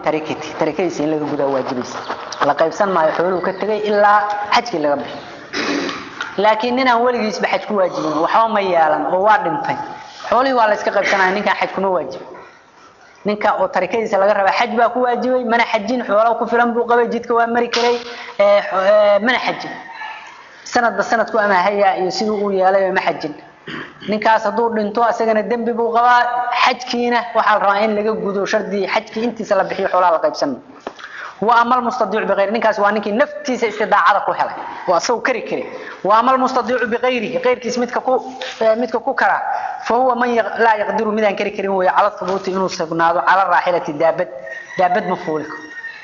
tarikati tarakadiisa in laga gudaa waajibaysa la qaybsan maayo xooluhu ka tegay ilaa xajkii laga bixi laakiin ninaan weligiisba xaj ku waajibin waxba ma yeelan oo waa dhintay xoolihii waa la iska qaybsanaya ninkaan xaj kuma waajib ninka oo tarikadiisa laga rabaa xaj baa ku waajibay mana xajin xoolo ku filan buu qabay jidka waa mari karay mana xajin sanadba sanadku amaahaya iyo siduu uu yeelay ma xajin ninkaas hadduu dhinto asagana dembi buu qabaa xajkiina waxaa la rabaa in laga gudo shardi xajkii intiisa la bixiyo xoolaha la qaybsan wa ama almustadiicu biqayri ninkaas waa ninkii naftiisa istidaacada ku helay waa asagoo kari kari wa ama almustadiicu biqayrihi qayrkiis midka ku midka ku kara fa huwa man laa yaqdiru midaan kari karin weeye cala thubuuti inuu sugnaado cala raaxilati daabad daabad ma fuuli karo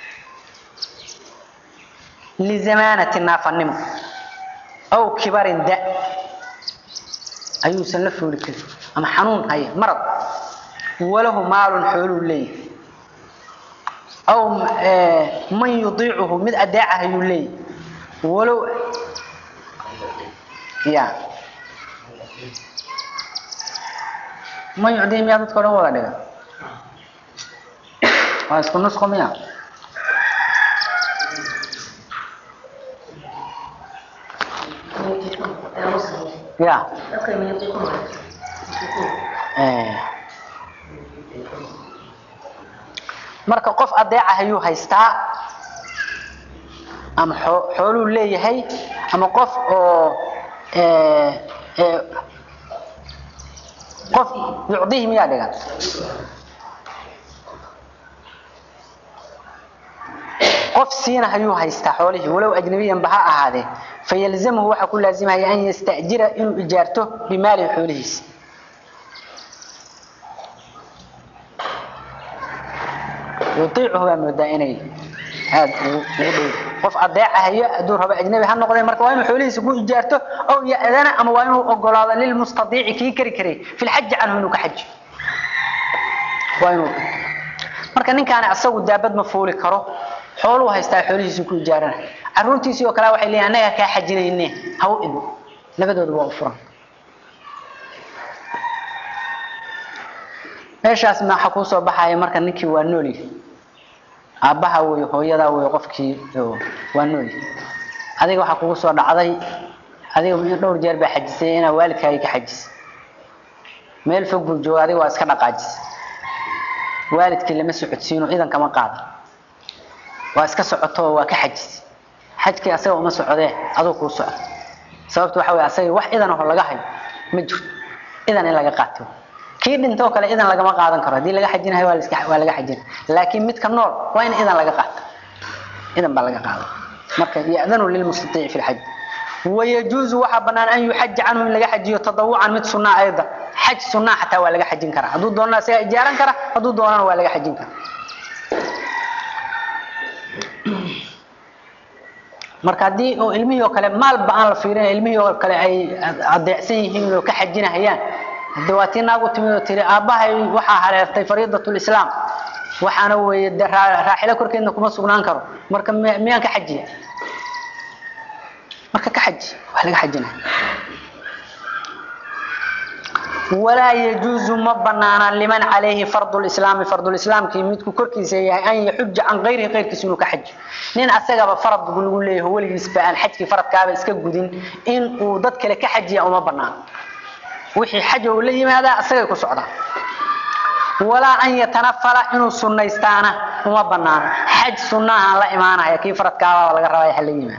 lizamaanati naafanimo aw kibarin da ayuusan la fuuli karin ama xanuun haya marad walahu maalun xooluu leeyahay aw man yudiicuhu mid adeeca ayuu leeyahay walow ya man yucdihi miyaa dadka o dhan wada dhiga waa isku nusqo miya ya marka qof adeeca ayuu haystaa ama xooluu leeyahay ama qof oo qof yucdihi miyaa dhigan qof siina ayuu haystaa xoolihii walow ajnabiyanba ha ahaadee fayalzamhu waxaa ku laazimaya an yastajira inuu ijaarto bimaalihi xoolihiisa yuiicuhu baa moodaa inay aad ugu dhow qof adeecahayo hadduu rabo ajnabi ha noqdee marka waa inuu xoolihiisa ku ijaarto aw ya'dana ama waa inuu ogolaado lilmustadiici kii kari karay fi lxaji canhu inuu ka xajiyo waa inuu marka ninkaani asagu daabad ma fuuli karo xooluu haystaa xoolihiisu ku ijaarana caruurtiisii oo kale waxay leeyihin annaga kaa xajinayne ha u idin labadooda waa u furan meeshaas maxaa kuu soo baxaya marka ninkii waa noolyahay aabbaha wey hooyadaa wey qofkii waa noolyahay adiga waxaa kugu soo dhacday adiga dhowr jeer baa xajisay inaa waalidkaagi ka xajisay meel fog buu jooga adiga waa iska dhaqaajisay waalidkii lama socodsiino idan kama qaada waa iska socoto waa ka xajisay xajkii asaga uma socdee aduu kuu socda sababtu waxa wey asaga wax idan aho laga hayo ma jirto idan in laga qaato kii dhintoo kale idan lagama qaadan karo haddii laga xajinayo waa laska waa laga xajina laakiin midka nool waa in idan laga qaato idan baa laga qaada marka ya'danu lilmustatiici fi lxaj wayajuuzu waxaa banaan an yuxaja canhu in laga xajiyo tadawucan mid sunaa ayda xaj sunaa xataa waa laga xajin karaa hadduu doonana isaga ijaaran kara hadduu doonana waa laga xajin kara marka haddii oo ilmihii oo kale maalba aan la fiirin ilmihii oo kale ay adeecsan yihiin oo ka xajinahayaan hade waa tii naagu timid oo tiri aabbahay waxaa hareertay fariidatlislaam waxaana weeye de raaxilo korkeedna kuma sugnaan karo marka miyaan ka xajiya marka ka xaji wax laga xajinaya walaa yajuuzu ma banaana liman calayhi fardu lislaami fardulislaamkii midku korkiisa yahay an yaxuja can kayrihi kayrkiisa inuu ka xajiyo nin asagaba farad lagu leeyahay weligiisba aan xajkii faradkaaba iska gudin in uu dad kale ka xajiya uma banaano wixii xaj uu la yimaadaa asagay ku socdaa walaa an yatanafala inuu sunaystaana uma banaano xaj sunnahaan la imaanaya kii faradkaabaa laga rabaa ha la yimaado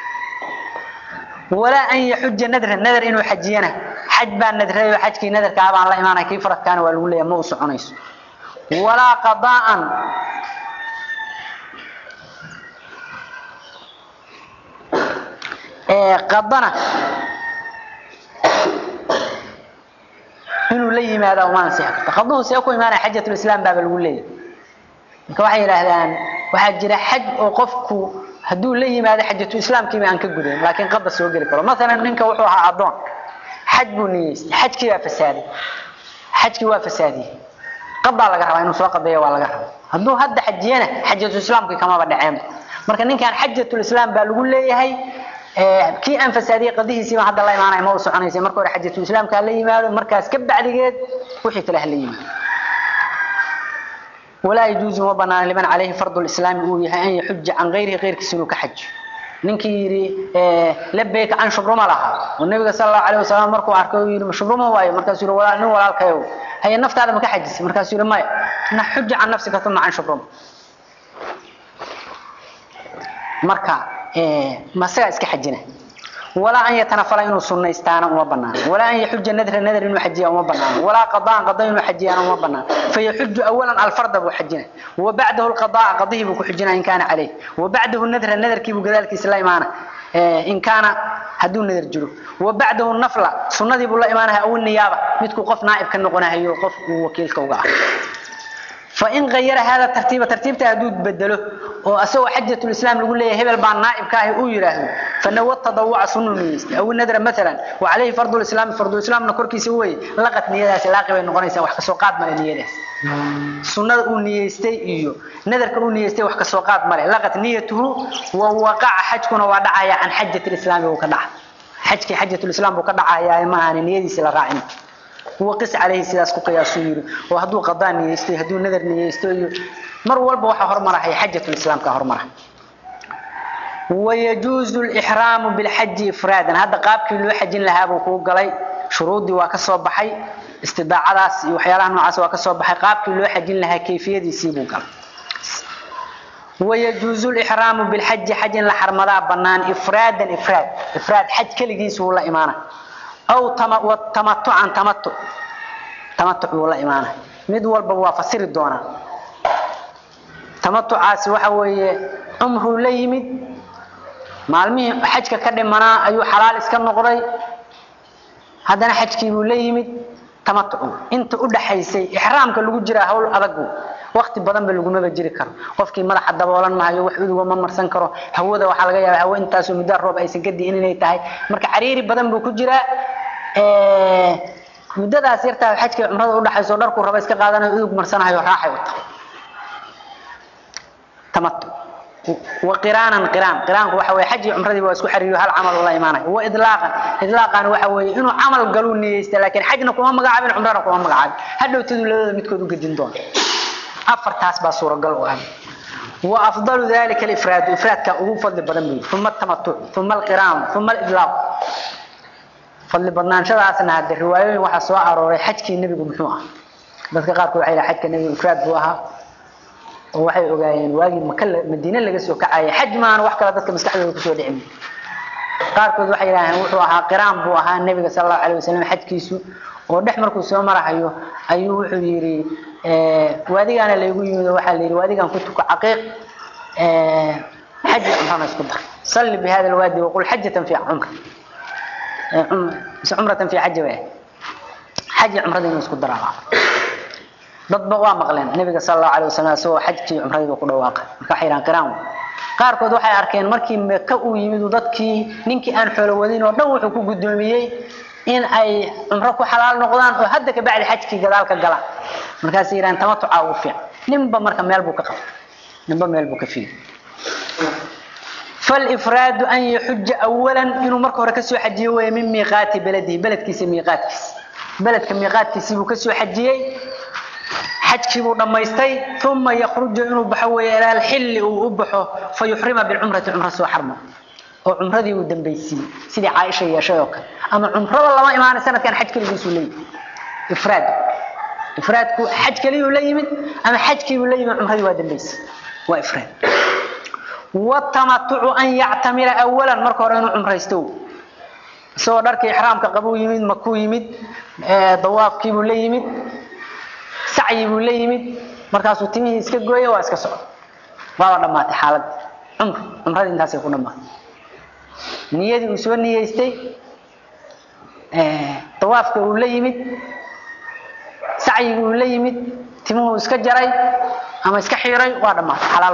walaa an yaxuja nadran nadar inuu xajiyana xaj baa nadrayo xajkii nadarkaabaan la imaanaya kii faradkaana waa lagu leeyahay ma u soconayso walaa qadaa'an qadana inuu la yimaado uma ansixi karto qaduhu see ku imaanaya xajatulislaam baaba lagu leeyahay marka waxay yidhaahdaan waxaa jira xaj oo qofku hadduu la yimaado xajatu islaamkiiba aan ka gudayn laakiin qada soo geli karo masalan ninka wuxuu ahaa addoon xaj buu niyeystay xajkii baa fasaaday xajkii waa fasaadiyey qadaa laga rabaa inuu soo qadeeyo waa laga rabaa hadduu hadda xajiyana xajatu islaamkii kamaba dhaceenba marka ninkan xajatulislaam baa lagu leeyahay kii aan fasaadiyey qadihiisiiba hadda la imaanaya ma u soconaysa marka hore xajatu islaamka la yimaado markaas ka bacdigeed wixii kale ha la yimaado walaa yajuusu ma banaana liman calayhi fardu lislaami uu yahay an yaxuja can gayrihi keyrkiisa inuu ka xajiyo ninkii yidhi labeyka can shubruma lahaa oo nabiga sala allahu alayh wasalam markuu arkay uu yidhi shubruma waayo markaasuu yidhi walaa nin walaalkayow haye naftaada ma ka xajisay markaasuu yidhi maya na xuja can nafsika uma can shubruma marka masagaa iska xajina walaa an yatanafala inuu sunaystaana uma banaano walaa an yaxuja nadra nadr inuu xajiya uma banaano walaa qadaan qada inuu xajiyaana uma banaano fayaxuju awalan alfarda buu xajina wabacdahu lqadaa qadihii buu ku xijina in kaana caleyh wabacdahu nadra nadarkiibuu gadaalkiisa la imaana in kaana hadduu nadar jiro wabacdahu nafla sunnadii buu la imaanaha aw niyaaba midkuu qof naaib ka noqonahayo qof uu wakiilka uga ah fain ayara hada tartiiba tartiibta hadduu bedelo oo asagoo xajatulislaam lagu leeyahay hebel baa naaibka ahi uu yidhaahdo fanawa tadawuca sunu niyeystay aw nadra maalan wacalayhi fardulislaami fardulislaamna korkiisa weye laqad niyadaasi laaqi bay noqonaysaa wax kasoo qaad male niyadaas sunnada uu niyeystay iyo nadarka uu niyeystay wax kasoo qaad male laqad niyatuhu wa waqaca xajkuna waa dhacaya can xajati lislaami buu ka dhaca xajkii xajatulislaam buu ka dhacayaa maahan niyadiisi la raacin waqis calayhi sidaas ku qiyaasuu yidhi oo hadduu qadaan niyeysto hadduu nadar niyeysto iyo mar walba waxaa hormarahaya xajatulislaamka hormara wayajuuzu lixraamu bilxaji ifraadan hadda qaabkii loo xajin lahaa buu kuu galay shuruuddii waa ka soo baxay istidaacadaas iyo waxyaalaha noocaas waa ka soo baxay qaabkii loo xajin lahaa kayfiyadiisii buu galay wayajuuzu lixraamu bilxaji xaj in la xarmadaa bannaan ifraadan ifraad ifraad xaj keligiis wuu la imaana aw tamatucan tamatu tamatuc wuu la imaana mid walba waa fasiri doonaa tamatucaasi waxa weeye cumruu la yimid maalmihii xajka ka dhimanaa ayuu xalaal iska noqday haddana xajkiibuu la yimid tamatucu inta u dhaxaysay ixraamka lagu jiraa hawl adagu wakti badan ba lagumaba jiri karo qofkii madaxa daboolan mahayo wax uduga ma marsan karo hawada waxaa laga yaaba hawo intaasoo muddaa roob aysan ka di'in inay tahay marka cariiri badan buu ku jiraa muddadaas yartaa xajka cumrada udhaxayso dharkuu raba iska qaadanayo udug marsanayo raaxay u tahay tamatu وقرانا قران قرانku waxa way xaj umradii waa isku xariyo hal amal la iimaanay wa idlaaqan idlaaqan waxa way inuu amal galu niyeysta laakiin xajna kuma magacaabin umrana kuma magacaabin hadhowtadu labada midkood u gadin doon afartaas baa suuragal u ah wa afdalu dhalika al-ifrad ifradka ugu fadli badan buu thumma tamattu thumma al-qiran thumma al-idlaaq fadli badnaanshadaasna hadda riwaayooyin waxa soo arooray xajkii nabigu muxuu ah dadka qaarkood waxay xajka nabigu ifrad buu ahaa oo waxay ogaayeen waagii maka madiina laga soo kacayay xaj maan wax kale dadka maskaxdooda kusoo dhicin qaarkood waxay yidhaaheen wuxuu ahaa qiraan buu ahaa nebiga sala allahu alayh wasalam xajkiisu oo dhex markuu soo marahayo ayuu wuxuu yidhi waadigaana laygu yimid oo waxaa la yidhi waadigaan ku tuko caqiiq xaji cumrana isku dar salli bi hada alwaadi waqul xajatan fi cumra mise cumratan fi xaji bay xaji cumrada inuu isku daraa dadba waa maqleen nabiga sallallahu alayhi wasallam soo xajkii umrada ku dhawaaqay marka xiraan qiraan qaarkood waxay arkeen markii Meeka uu yimid dadkii ninkii aan xoolo wadin oo dhan wuxuu ku gudoomiyay in ay umro ku xalaal noqdaan oo hadda ka bacdi xajkii gadaal ka gala markaas yiraan tamatuca u fiican ninba marka meel buu ka qabtay ninba meel buu ka fiiray فالإفراد أن يحج أولا إنه مركه ركسو حجيه من ميقات بلده بلد كيس ميقات كيس بلد كميقات كيس بكسو حجيه حجكي بو دميستي ثم يخرج انه بحوي الى الحل وبخو فيحرم بالعمره عمره سو حرمه oo umradii uu dambeysay sidii Aisha yeeshay oo kale ama umrada lama imaan sanadkan xaj kaliya soo leeyay ifraad ifraadku xaj kaliya uu leeyimid ama xajkii uu leeyimid umradii waa dambeysay waa ifraad watamattu an ya'tamira awalan marka hore inuu umraysto soo dharkii ihraamka qabu yimid makuu yimid ee dawaafkii uu leeyimid sacyi buu la yimid markaasuu timihii iska gooyay waa iska socday waa dhamaatay xaalad umr umradii intaasay ku dhamaatay niyadii uu soo niyeystay tawaafka uu la yimid sacyiga uu la yimid timuhu iska jaray ama iska xiiray waa dhamaatay xalaal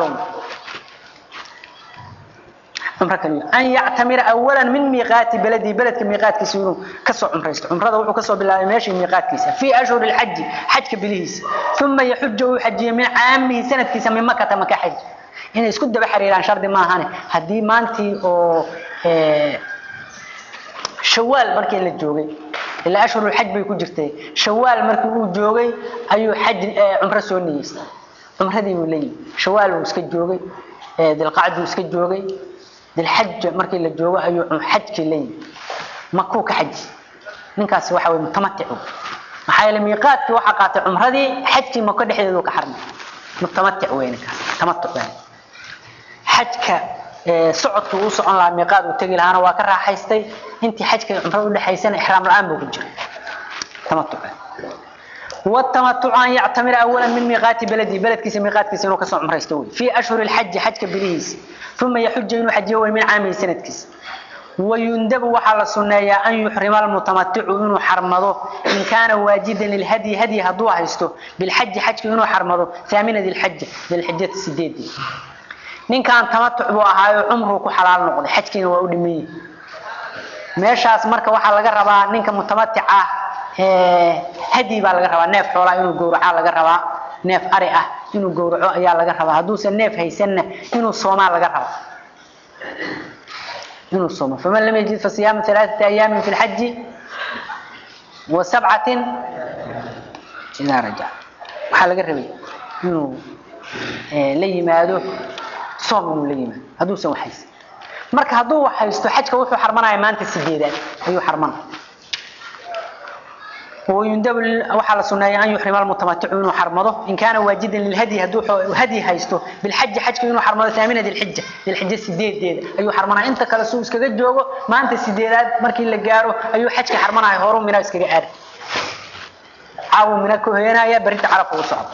عمره كليه ان يعتمر اولا من ميقات بلدي بلدك ميقات كيسو كسو عمريست عمرده وحو كسو بلا ماشي ميقات كيسا في اشهر الحج حج بليس ثم يحج ويحج من عامه سنه كيسا من مكه مكه حج in isku daba xiriiraan shardi ma ahane hadii maantii oo ee shawaal markii la joogay ila ashhurul hajj bay ku jirtay shawaal markii uu joogay ayuu hajj umra soo niyeystay cumradii buu leeyahay shawaal buu iska joogay dilqacduu iska joogay dilxaj markii la joogo ayuu xajkii leeyahay makuu ka xaji ninkaasi waxa way mutamatic maxaa yeelay miiqaadkii waxaa qaatay cumradii xajkii mako dhexdeedu ka xarmay mutamatic wey ninkaas tamatuc wey xajka socodkii uu socon lahaa miiqaad uu tegi lahaana waa ka raaxaystay intii xajka cumrada udhexaysana ixraam la-aan buu ku jiray tamatuc والتمتع أن يعتمر أولا من ميقات بلدي بلد كيس ميقات كيس إنه كسر عمره يستوي في أشهر الحج حج كبليس ثم يحج إنه حج يوم من عام سنة كيس ويندب وحال السنة أن يحرم المتمتع إنه حرمضه إن كان واجدا للهدي هدي هدوه يستو بالحج حج إنه حرمضه ثامنة ذي الحج ذي الحجة السديد دي نين كان تمتع بوهاي عمره كحلال نقضي حج كينه وأدمي meeshaas marka waxaa laga rabaa ninka mutamatic ah hadi baa laga rabaa neef xoolaa inuu gowraca laga rabaa neef ari ah inuu gowraco ayaa laga rabaa hadduusan neef haysanna inuu soomaa laga rabaa inuu soomo faman lam yajid fasiyaamu alaaثati ayaamin fi lxaji wa sabcatin idaa rajac waxaa laga rabay inuu la yimaado soom inuu la yimaado hadduusan wax haysan marka hadduu wax haysto xajka wuxuu xarmanaya maanta sideedaad ayuu xarmanaya ويندب وحال السنة أن يحرم المتمتع إنه حرمضه إن كان واجدا للهدي هدو هدي هيسته بالحج حج إنه حرمضه ثامنة ذي الحجة ذي الحجة السديد دي أيو حرمنا أنت كلا سوس كذا جوجو ما أنت السديدات مركي اللي جارو أيو حج حرمنا هورو من ناس كذا عارف عاو من هنا يا بريت عرف وصعب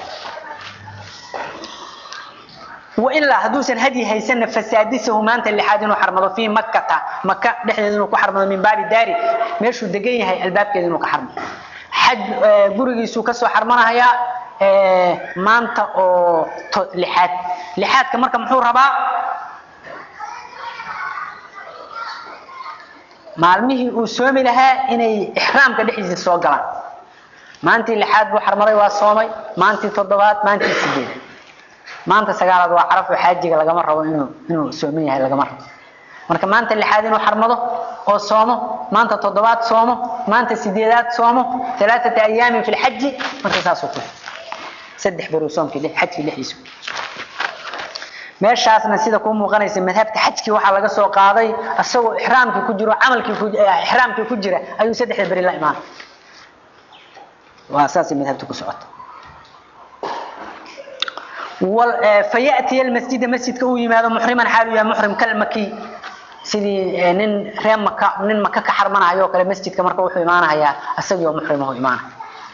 وإلا هدوسا هدي هيسن فسادسه ما أنت اللي حاد إنه حرمضه في مكة مكة نحن إنه كحرمضه من باب داري ماشوا دقيه هاي الباب كذا إنه كحرمضه xaj gurigiisuu kasoo xarmanahayaa maanta oo lixaad lixaadka marka muxuu rabaa maalmihii uu soomi lahaa inay ixraamka dhexdiisa soo galaan maantii lixaad buu xarmaday waa soomay maantii toddobaad maantii sideed maanta sagaalaad waa caraf oo xaajiga lagama rabo inuu inuu sooman yahay lagama rabo marka maanta lixaad inuu xarmado oo soomo maanta toddobaad soomo maanta sideedaad soomo alaaata ayaamin fi lxaji marka saasuu ku saddex baruu soomkii xajkii dhexdiisa meeshaasna sida kuu muuqanaysa madhabta xajkii waxaa laga soo qaaday isagoo ixraamkii ku jiro camalkii ku ixraamkii ku jira ayuu saddexda beri la imaanay waa saasay madhabta ku socota فيأتي المسجد مسجد كو يماده محرما حاله يا محرم كالمكي sidii nin reer maka nin maka ka xarmanayo kale masjidka marka wuxuu imaanayaa asagoo muxrim oo imaana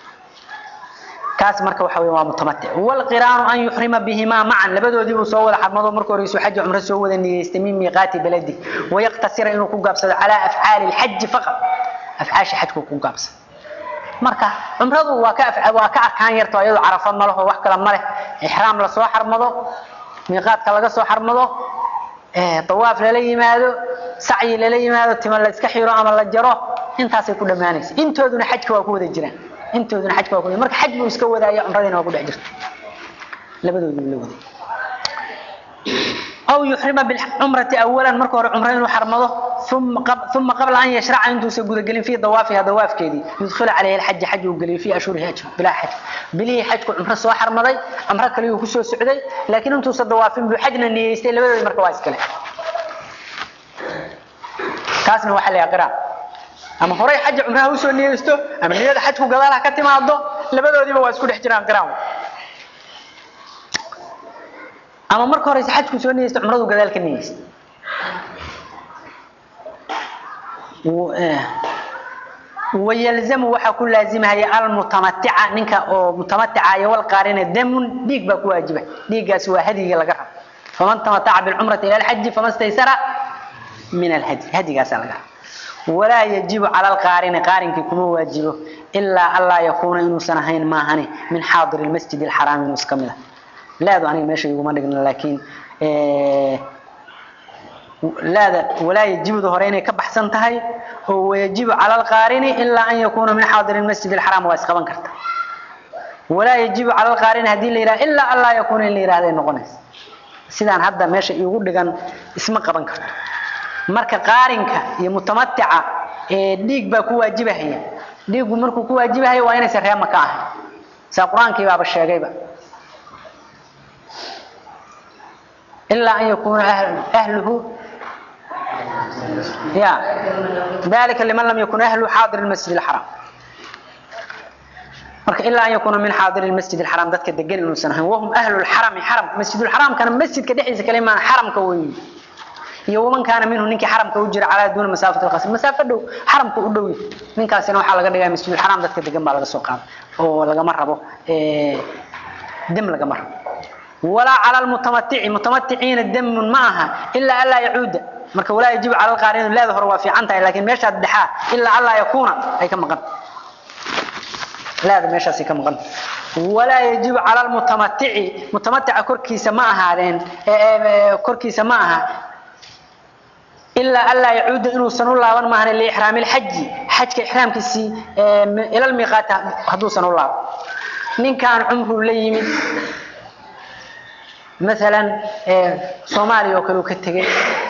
kaas marka waxa weeye waa mutamatti wal qiraan an yuhrima bihima ma'an labadoodii uu soo wada xarmado marka hore isu xaj umra soo wada niyeystay min miiqaati baladi wa yaqtasira inuu ku gaabsado ala af'aal al hajj faqat af'aash hajku ku gaabsado marka umradu waa ka waa ka arkaan yarto ayadu carafa ma laho wax kala ma leh ihraam la soo xarmado miiqaadka laga soo xarmado طواف للا يمادو سعي للا يمادو تما لا iska xiro ama la jaro intaasay ku dhamaanaysa intooduna xajka waa ku wada jiraan intooduna xajka waa ku marka xaj buu iska wadaaya umradina waa ku dhex jirta labadoodu la waday أو يحرم بالعمرة أولا مركو عمرين حرمضه ثم قبل ثم قبل أن يشرع عنده سجود قلين في ضوافها ضواف كذي يدخل عليه الحج حج وقلين في أشهر حج بلا حج بلي حج عمرة سوا حرمضي عمرة كليه كسو سعودي لكن أنتم صدوافين بحجنا إن يستيل بدل مركواز كله كاسنا وحل يا قراء أما هراي حج عمرها وسو نيستو أما نيada حج قدالها كتمادو labadoodiiba waa isku dhex jiraan qiraan ama marka hore xajku soo niyeysto umradu gadaal ka niyeysto ويلزم وحا كل لازمها هي المتمتعة نينكا او متمتعة يا والقارنة دم ديك باك واجبة ديكاس وا هدي لغا فمن تمتع بالعمرة إلى الحج فما استيسر من الهدي هدي قاس لغا ولا يجب على القارن قارن كما واجبه إلا الله يكون إنه سنهين ما هني من حاضر المسجد الحرام مسكمله لا ذو أنا ماشي يقوم لكن إيه لا ولا يجب ظهرين كبحسن تهي هو يجب على القارن إلا أن يكون من حاضر المسجد الحرام واسقبا كرتا ولا يجب على القارن هذه الليلة إلا الله يكون الليلة هذه النقنس سيدان هذا ماشي يقول لك اسم قبا كرتا marka qaarinka iyo mutamatica ee dhiig ba ku waajibahaya dhiigu markuu ku waajibahayo waa inay sareema ka ahay sa quraanki baaba sheegayba ilaa an yakuuna ahluhu ya dalika liman lam yakun ahluhu xaadir masjid alxaram marka ilaa an yakuuna min xaadir masjid alxaram dadka degan inuusan ahayn wahum ahlu lxarami xaramka masjidulxaramkana masjidka dhexdiisa kale imaan xaramka weeye iyo waman kaana minhu ninkii xaramka u jira calaa duuna masaafati lqasr masaafo dhow xaramka u dhow ninkaasina waxaa laga dhigaa masjidulxaram dadka degan baa laga soo qaada oo lagama rabo dam lagama rabo walaa cala lmutamatici mutamaticiina damun ma aha ilaa anlaa yacuuda marka walaa yajibu cala lqaarin leeda hore waa fiican tahay laakiin meeshaad dhexaa ilaa anlaa yakuuna ay ka maqan leeda meeshaasay ka maqan walaa yajibu cala lmutamatici mutamatica korkiisa ma ahaadeen korkiisa ma aha ilaa anlaa yacuuda inuusan u laaban maahan liixraami lxaji xajka ixraamkiisii ila lmiiqaata hadduusan u laaban ninkaan cumruu la yimid maalan soomaaliya oo kale uu ka tegey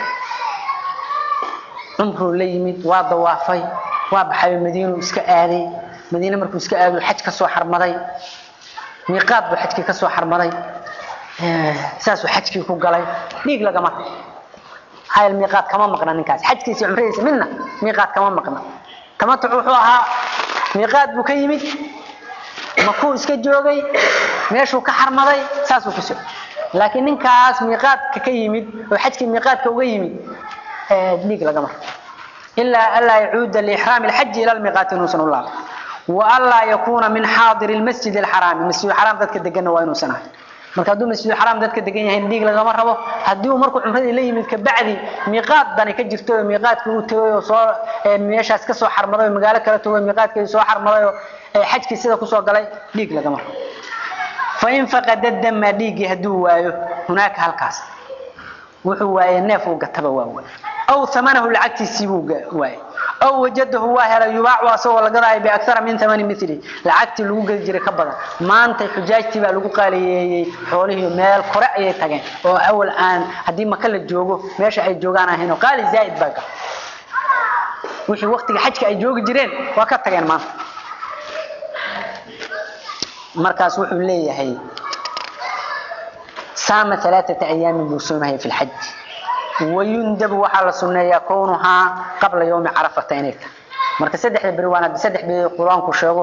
cumruu la yimid waa dawaafay waa baxay madiinu iska aaday madiine markuu iska aado xaj ka soo xarmaday miiqaad buu xajkii ka soo xarmaday saasuu xajkii ku galay dhiig lagama hayl miiqaad kama maqna ninkaas xajkiisa cumradiisa midna miiqaad kama maqna tamatuc wuxuu ahaa miiqaad buu ka yimid makuu iska joogay meeshuu ka xarmaday saasuu ku socday laakiin ninkaas miiqaadka ka yimid oo xajkii miiqaadka uga yimid dhiig lagama ilaa anlaa yacuuda liixraami alxaji ila lmiiqaati inuusan u laaban wa anlaa yakuuna min xaadiri lmasjid alxaraami masjidulxaraam dadka deganna waa inuusan ahay marka hadduu masjidulxaraam dadka degan yahay dhiig lagama rabo haddii uu markuu cumradii la yimid kabacdi miiqaad dani ka jirto oo miiqaadkii uu tegay oo soo meeshaas ka soo xarmaday oo magaalo kala tago miiqaadkeedii soo xarmaday oo xajkii sida kusoo galay dhiig lagama rabo fain faqada dama dhiiggii hadduu waayo hunaaka halkaas wuxuu waayey neef uu gataba waa waay aw amanahu lacagtiisii buu waayey aw wajadahu waa helay yubaacu asagoo la gadaayo biakara min amani mili lacagtii lagu gadi jiray ka badan maanta xujaajtii baa lagu qaaliyeeyey xoolihii meel kore ayay tageen oo awal aan haddii maka la joogo meesha ay joogaan ahayn oo qaali zaaid baa gal wixii waktiga xajka ay joogi jireen waa ka tageen maanta markaas wuxuu leeyahay saama alaaata ayaamin buu soomahaya fi lxaj wayundabu waxaa la sunneeyaa kownuhaa qabla yowmi carafata inay tahay marka saddexda beri waan haddi saddex beri qur-aanku sheego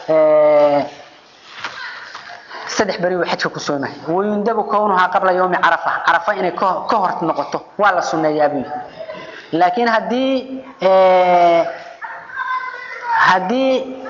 saddex beri uu xajka ku soomahaya wayundabu kownuhaa qabla yowmi carafa carafa inay ka hor noqoto waa la sunneeyaa buu laakiin haddii haddii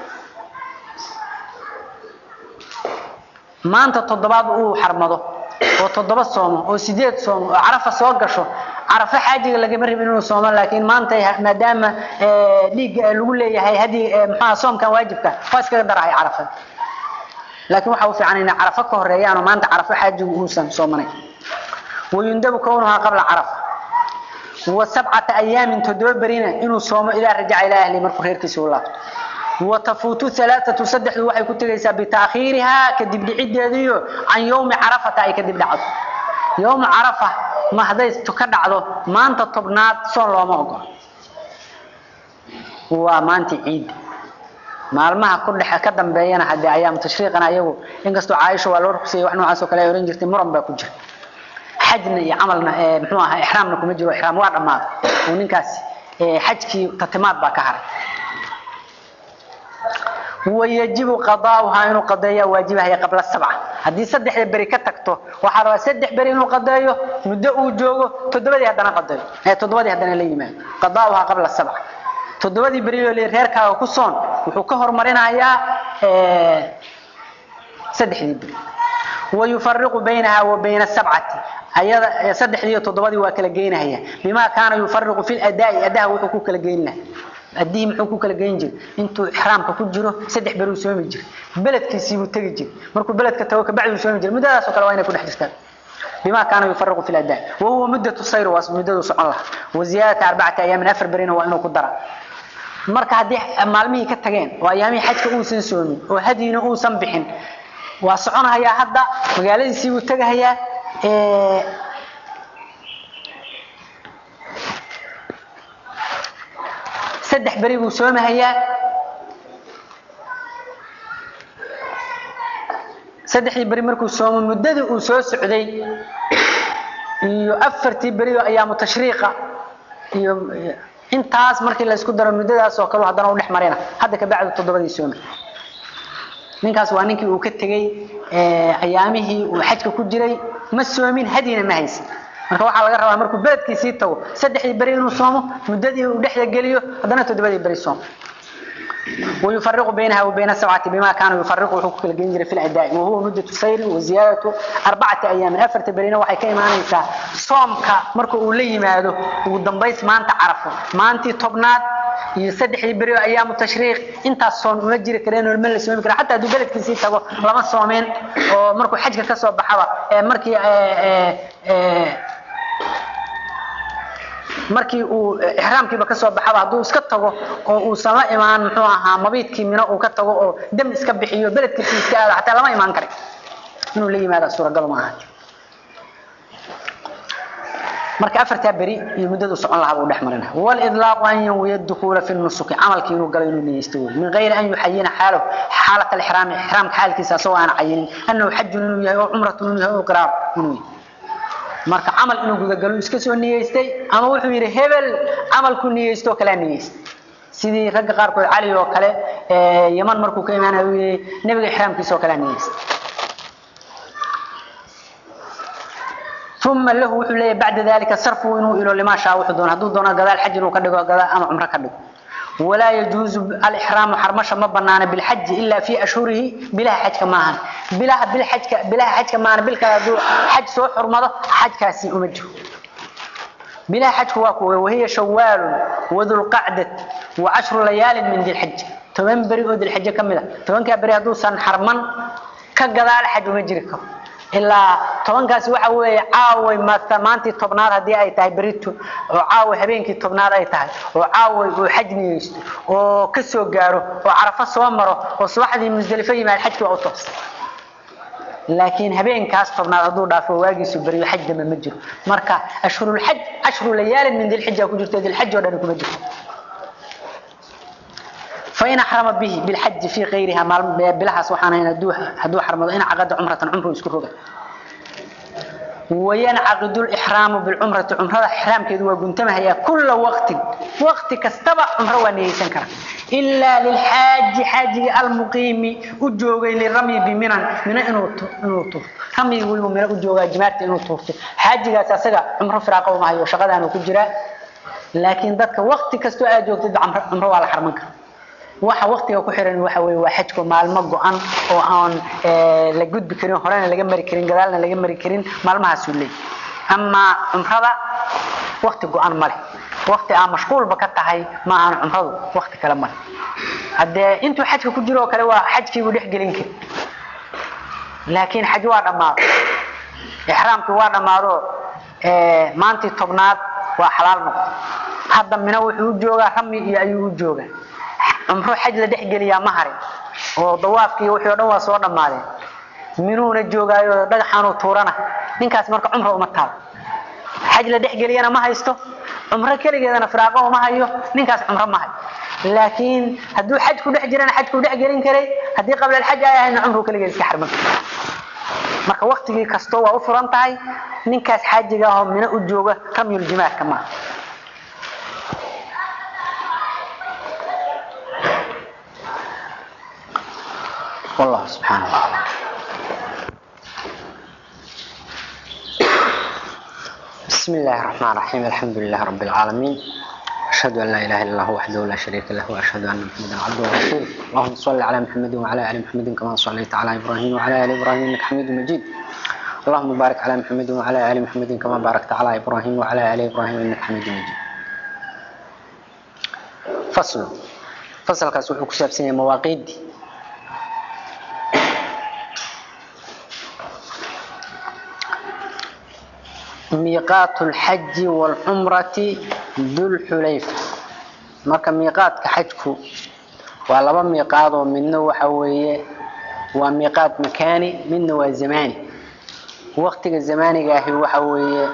maanta toddobaad uu xarmado oo toddoba soomo oo sideed soomo oo carafa soo gasho carafa xaajiga lagama rabin inuu soomo laakiin maanta maadaama dhiigga lagu leeyahay hadii maxaa soomkan waajibka waa iskaga darahay carafada laakiin waxa u fiican inay carafa ka horeeyaan oo maanta carafa xaajigu uusan soomanayn wayundabu kownuhaa qabla carafa wa sabcata ayaamin toddoba berina inuu soomo idaa rajaca ilaa ahli markuu reerkiisa u laabto وتفوت ثلاثة سدح waxay ku tagaysaa bitaakhiriha kadib dhicideediyo an yawmi arafata ay kadib dhacdo yawm arafa ma haday ka dhacdo maanta tobnaad soo looma ogol waa maanta ciid maalmaha ku dhex ka dambeeyana hadii ayaam tashriiqana ayagu inkastoo Aisha waa loo ruqsiyay wax noocaas oo kale ay oran jirtay muran baa ku jira xajna iyo amalna ee muxuu ahaa ihraamna kuma jiro ihraam waa dhamaad oo ninkaas ee xajkii tatimaad baa ka haray ويجب قضاؤها إنه قضايا واجبها هي قبل السبعة هذه سدح بري كتكتو وحرا سدح بري إنه قضايا مدة وجوه تدبدي هذا قضايا هي تدبدي هذا اللي يمان قضاؤها قبل السبعة تدبدي بري اللي ريركا وكسون وحكهر مرينا يا سدح بري ويفرق بينها وبين السبعة هي سدح دي تدبدي وكلا جينا هي بما كان يفرق في الأداء أداء وحكوك كلا جينا adii muxuu ku kala geyn jiray intuu ihraamka ku jiro saddex beri uu soomi jiray beledkiisii uu tagi jiray markuu beledka tago ka bacdi uu soomi jiray muddadaas oo kale waa inay ku dhex jirtaan بما كانوا يفرقوا في الأداء وهو مدة الصير ومدة سعون الله وزيادة أربعة أيام من أفر برين وإنه قدرة marka hadii maalmihii ka tageen waa ayaamii xajka uusan soomin oo hadiina uusan bixin waa soconayaa hadda magaaladiisii uu tagahayaa ee saddex beri buu soomahayaa saddexdii beri markuu soomo muddadii uu soo socday iyo afartii berido ayaamu tashriiqa iyo intaas markii la isku daro muddadaas oo kale haddana u dhex marina hadda ka bacdu toddobadii sooma ninkaas waa ninkii uu ka tegey ayaamihii uu xajka ku jiray ma soomin hadina ma haysan marka waxaa laga rabaa markuu beledkiisii tago saddexdii beri inuu soomo muddadii uu dhexda geliyo haddana toddobadii beri soomo ويفرق بينها وبين السبعة بما كانوا يفرقوا حقوق الجنجر في الأداء وهو مدة السير وزيادة أربعة أيام أفرت برينا وحي كيما نيسا صومك مركو أولي مادو ودنبيس ما أنت عرفه ما أنت طبنات يسدح بريو أيام التشريق أنت الصوم مجري كرين والمل سوين كرين حتى دو بلد كيسي تقو لما صومين ومركو حجك كسو بحوا مركي اه اه markii uu ihraamkiiba kasoo baxaba hadduu iska tago oo uusan la imaan muxuu ahaa mabiidkii mino uu ka tago oo dam iska bixiyo beledkiisii iska aado xataa lama imaan karin inuu la yimaada suuragal ma ahaati marka afartaa beri iyo muddadu socon lahaa buu dhex marina walidlaaqu an yanwiya dukuula fi nusuki camalkii inuu galo inuu niyeysto wey min gayri an yuxayina xaalo xaalat alixraami ixraamka xaalkiisa asagoo aan cayinin annahu xajun inuu yahay oo cumratun inuu yahay oo qiraar inuu yahay marka camal inuu gudagalo iska soo niyeystay ama wuxuu yidhi hebel camalku niyeysto kalaa niyeystay sidii ragga qaarkood cali oo kale yaman markuu ka imaanayo uu yidhi nebiga ixraamkiisa oo kalaa niyeystay ثم له وحو ليه بعد ذلك صرفه إنه إلى لما شاء وحدون هدو دون قضاء الحج إنه كدقوا قضاء أما عمره كدقوا ولا يجوز الإحرام حرمشة ما بنانا بالحج إلا في أشهره بلا حج كمان بلا بالحج بلا حج كمان بالك حج سوى حرمضة حج كاسي أمجه بلا حج هو وهي شوال وذو القعدة وعشر ليال من ذي الحج تمن بريء ذي الحج كمله تمن كبري هدو سن حرمان كقضاء الحج ومجركم ilaa tobankaasi waxa weeye caaway maantii tobnaad haddii ay tahay berito oo caaway habeenkii tobnaad ay tahay oo caaway uu xaj niyeysto oo ka soo gaaro oo carafo soo maro oo subaxdii musdelifo yimaad xajkii waa u toos laakiin habeenkaas tobnaad hadduu dhaafo waagiisu beriyo xaj dambe ma jiro marka ashhurulxaj ashhuru layaalin min dilxija ku jirto dilxaj oo dhan kuma jirto فإن حرم به بالحج في غيرها بلها سبحانه هدوه هدوه حرم إن عقد عمرة عمره يسكره وينعقد الإحرام بالعمرة عمرة إحرام كذا وقنتمها هي كل وقت وقت كستبع عمرة ونيسان كرا إلا للحاج حاج المقيم أجوغي للرمي بمنن من إنه طوف رمي يقول من أجوغي جماعة إنه طوف حاج أساسا عمرة فراقه وما هي وشغلها أنه كجرا لكن ذاتك وقت كستو أجوغ عمرة وعلى حرمك waxa waqtiga ku xiran waxa weeye waa xajku maalmo go'an oo aan la gudbi karin horena laga mari karin gadaalna laga mari karin maalmahaas uu leeyahay ama umrada waqti go'an ma leh waqti aan mashquulba ka tahay ma aan umradu waqti kale ma leh haddee intuu xajka ku jiro oo kale waa xajkii uu dhex gelin kari laakiin xaj waa dhammaado ixraamkii waa dhammaado maantii tobnaad waa xalaal noqdo hadda mina wuxuu u joogaa rami iyo ayuu u joogaa cumro xaj la dhex geliyaa ma harin oo dawaafkii wixii oo dhan waa soo dhammaadeen minuuna joogaayo dhagaxaanuu tuurana ninkaas marka cumro uma taal xaj la dhex geliyana ma haysto cumro keligeedana firaaqo uma hayo ninkaas cumro ma hayo laakiin hadduu xaj ku dhex jirana xaj ku dhex gelin karay haddii qabla alxaj ay ahayna cumru keligeed iska xarman karay marka waqtigii kasto waa u furan tahay ninkaas xaajiga ahoo mino u jooga ramyul jimaarka maaha والله سبحانه وتعالى بسم الله الرحمن الرحيم الحمد لله رب العالمين أشهد أن لا إله إلا الله وحده لا شريك له وأشهد أن محمدا عبده ورسوله اللهم صل على محمد وعلى آل محمد كما صليت على إبراهيم وعلى آل إبراهيم إنك حميد مجيد اللهم بارك على محمد وعلى آل محمد كما باركت على إبراهيم وعلى آل إبراهيم إنك حميد مجيد فصل فصل كاسوحو كسابسين مواقيد ميقات الحج والعمرة ذو الحليفة marka miiqaadka xajku waa laba miiqaad oo midna waxa weeye waa miiqaad makaani midna waa zamaani waqtiga zamaaniga ahi waxa weeye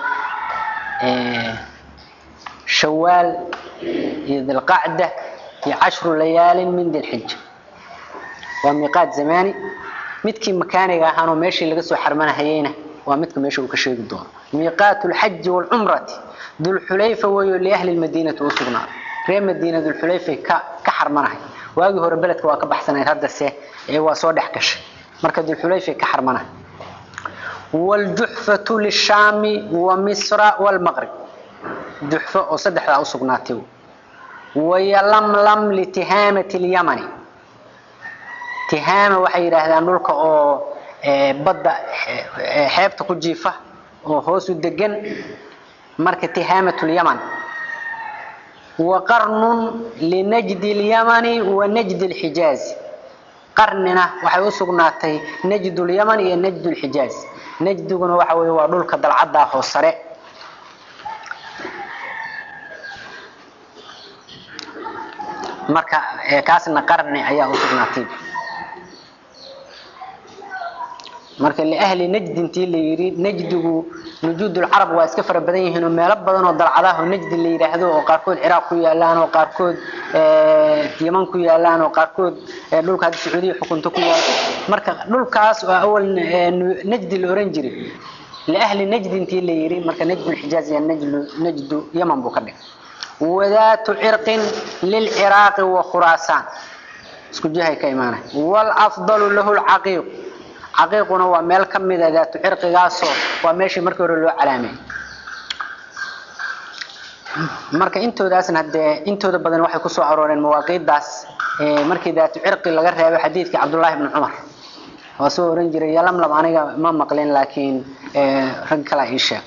shawaal iyo dilqacda iyo cashru layaalin min dilxija waa miiqaad zamaani midkii makaaniga ahaanoo meeshii laga soo xarmanahayeyna waa midka meesha uu ka sheegi doono miiqaatu lxaji waalcumrati dulxulayfa weeyo liahli lmadiinati u sugnaaday reer madiina dulxulayfay ka ka xarmanahay waagii hore beledka waa ka baxsanayd haddase ee waa soo dhex gashay marka dulxulayfay ka xarmanahay waaljuxfatu lishaami wa misra waalmaqrib juxfo oo saddexdaa u sugnaatay wayalamlam litihaamati lyamani tihaama waxay yidhaahdaan dhulka oo badda xeebta ku jiifa oo hoos u degan marka tihaamat lyaman wa qarnun linajdi lyamani wa najdi lxijaazi qarnina waxay u sugnaatay najd lyaman iyo najd lxijaaz najdiguna waxa wey waa dhulka dalcaddaa hoos sare marka kaasna qarni ayaa u sugnaatay marka liahli najd intii la yidhi najdigu nujuudulcarab waa iska fara badan yihiin oo meelo badan oo dalcadaho najdi la yidhaahdo oo qaarkood ciraaq ku yaalaan oo qaarkood yaman ku yaalaan oo qaarkood dhulka hadda sacuudiya xukunto ku yaal marka dhulkaas oo awal najdi la oran jiray liahli najd intii la yidhi marka najdulxijaaz iyo najdu yaman buu ka dhigay wadaatu cirqin lilciraaqi wa khuraasaan isku jihay ka imaanay waalafdalu lahu lcaqiiq caqiiquna waa meel ka mida daatu cirqigaasoo waa meeshii markii hore loo calaameeyey marka intoodaasna hadee intooda badan waxay kusoo arooreen mawaaqiidaas markii daatu cirqi laga reebo xadiidkii cabdullaahi bni cumar waa soo oran jiray yalamlam aniga ma maqlin laakiin rag kalaa ii sheeg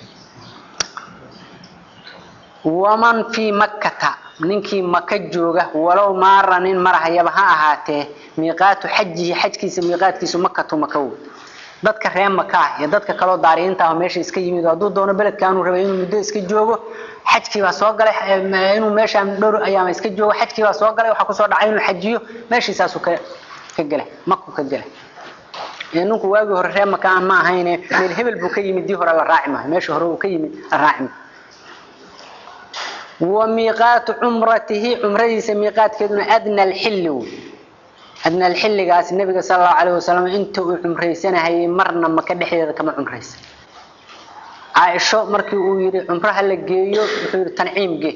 waman fii makkata ninkii maka jooga walow maara nin marahayaba ha ahaatee miiqaatu xajihi xajkiisa miiqaadkiisu makatu makawo dadka reer maka ah iyo dadka kaloo daariyiinta ah meesha iska yimid hadduu doono beledkaanuu rabay inuu muddo iska joogo xajkii baa soo galay inuu meeshaan dhowr ayaama iska joogo xajkii baa soo galay waxaa kusoo dhacay inuu xajiyo meeshiisaasuu ka ka gelay maku ka gelay ninku waagii hore reer maka ah ma ahayne meel hebel buu ka yimid dii hore la raaci maayo meesha hore uu ka yimid la raaci maayo وميقات عمرته عمرتيس ميقات كدنا أدنى الحل أدنى الحل قاس النبي صلى الله عليه وسلم أنت عمريسنا هي مرنا ما كده حيدا كما عمريس عائشة مركي ويري عمرها اللي جيو وحير تنعيم جي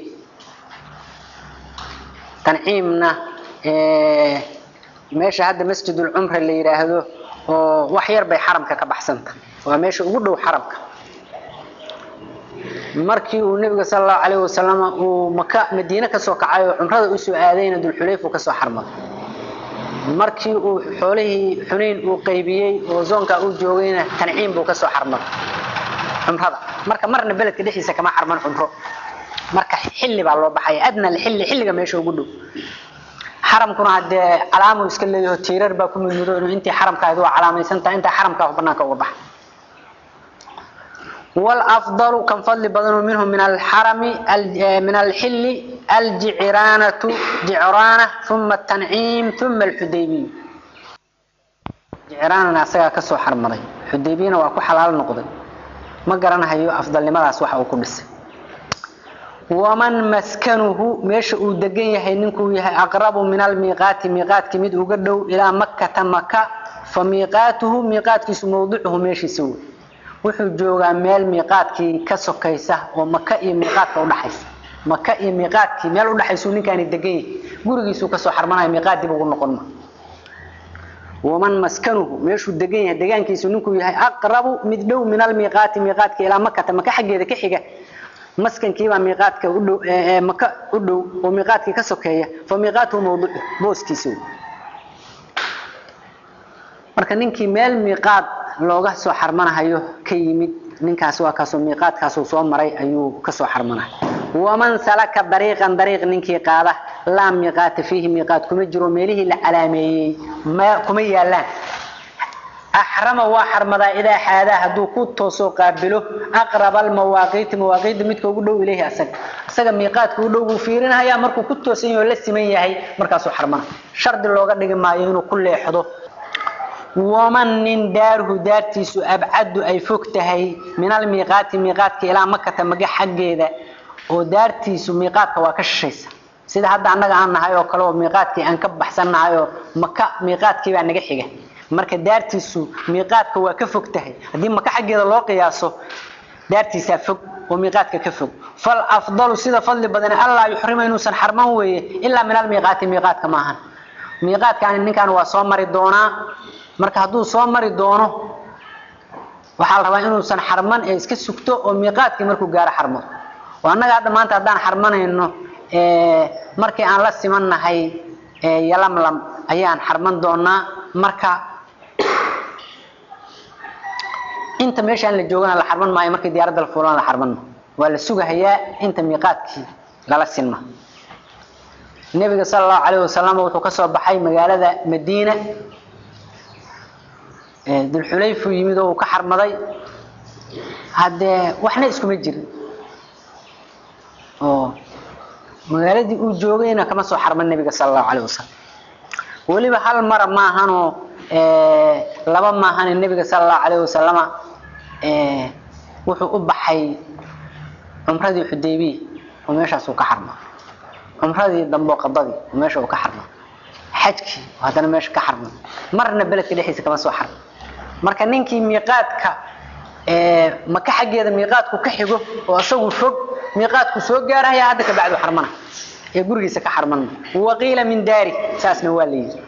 تنعيمنا إيه ماشي هذا مسجد العمر اللي يراهدو وحير بي حرمك كبحسنت وماشي وقلو حرمك markii uu nabiga sallallahu alayhi wasallam uu maka madiina ka soo kacay oo umrada u soo aadayna dul xulayf ka soo xarmaday markii uu xoolihii xunayn uu qaybiyay oo zoonka uu joogayna tanciim buu ka soo xarmaday umrada marka marna beledka dhixiisa kama xarman umro marka xilli baa loo baxay adna xilli xilliga meesha ugu dhow xaramkuna hadee calaamu iska leeyahay tiirar baa ku midmudo inuu intii xaramkaadu waa calaamaysan tahay inta xaramka banaanka uga baxay والأفضل كم فضل بدن منهم من الحرم من الحل الجعرانة جعرانة ثم التنعيم ثم الحديبية جعرانة أسيا كسو حرمري حديبية وأكو حلال نقضي ما قرنا هيو أفضل لما أسوح أو كبس ومن مسكنه مش ودقين يحي ننكو يحي أقرب من الميقات ميقات كميد وقدو إلى مكة مكة فميقاته ميقات كيس موضوعه ماشي يسوي wuxuu joogaa meel miiqaadkii ka sokaysa oo maka iyo miiqaadka udhaxaysa maka iyo miiqaadkii meel udhaxaysuu ninkaani degan yahay gurigiisuu kasoo xarmanaya miiqaad dib ugu noqon ma waman maskanuhu meeshuu degan yahay degaankiisu ninkuu yahay aqrabu mid dhow min almiiqaati miiqaadka ilaa makata maka xaggeeda ka xiga maskankiibaa miiqaadka u dhow maka u dhow oo miiqaadkii ka sokeeya fa miiqaatuhu mawduucu booskiisa marka ninkii meel miiqaad looga soo xarmanahayo ka yimid ninkaas waa kaasoo miiqaadkaasuu soo maray ayuu kasoo xarmanahay waman salaka dariiqan dariiq ninkii qaada laa miiqaata fiihi miiqaat kuma jiro meelihii la calaameeyey ma kuma yaalaan axrama waa xarmadaa idaa xaadaa hadduu ku toosoo qaabilo aqraba almawaaqiiti mawaaqiidda midka ugu dhow ilayhi asaga isaga miiqaadka u dhow buu fiirinahayaa markuu ku toosan yahay oo la siman yahay markaasuu xarmana shardi looga dhigi maayo inuu ku leexdo waman nin daarhu daartiisu abcadu ay fog tahay min almiiqaati miiqaadka ilaa makata maga xaggeeda oo daartiisu miiqaadka waa ka shishaysa sida hadda annaga aan nahay oo kale oo miiqaadkii aan ka baxsannahay oo maka miiqaadkii baa naga xiga marka daartiisu miiqaadka waa ka fog tahay haddii maka xaggeeda loo qiyaaso daartiisaa fog oo miiqaadka ka fog fal afdalu sida fadli badan allaa yuxrima inuusan xarman weeye ilaa min almiiqaati miiqaadka maahan miiqaadkaani ninkan waa soo mari doonaa marka hadduu soo mari doono waxaa la rabaa inuusan xarman ee iska sugto oo miiqaadkii markuu gaaro xarmado oo annaga hadda maanta haddaan xarmanayno markii aan la simannahay yalamlam ayaan xarman doonaa marka inta meeshaan la joogana la xarman maayo markii diyaaradda la fuulana la xarman maayo waa la sugahayaa inta miiqaadkii lala sinma nebiga sala allahu calayhi wasalam wuxuu ka soo baxay magaalada madiina dulxulayfuu yimid oo uu ka xarmaday haddee waxna iskuma jirin oo magaaladii uu joogayna kama soo xarman nebiga sala allahu calayhi wasalam weliba hal mara maahanoo laba maahan nebiga sala allahu calayhi wasalama wuxuu u baxay cumradii xudaybiya oo meeshaas uu ka xarma cumradii dambe oo qadadii oo meesha uu ka xarma xajkii oo haddana meesha ka xarma marna beledka dhexdiisa kama soo xarma marka ninkii miiqaadka maka xaggeeda miiqaadku ka xigo oo isagu fog miiqaadku soo gaaraya hadda ka bacdu xarmana ee gurigiisa ka xarman waqiila min daari saasna waa la yidhi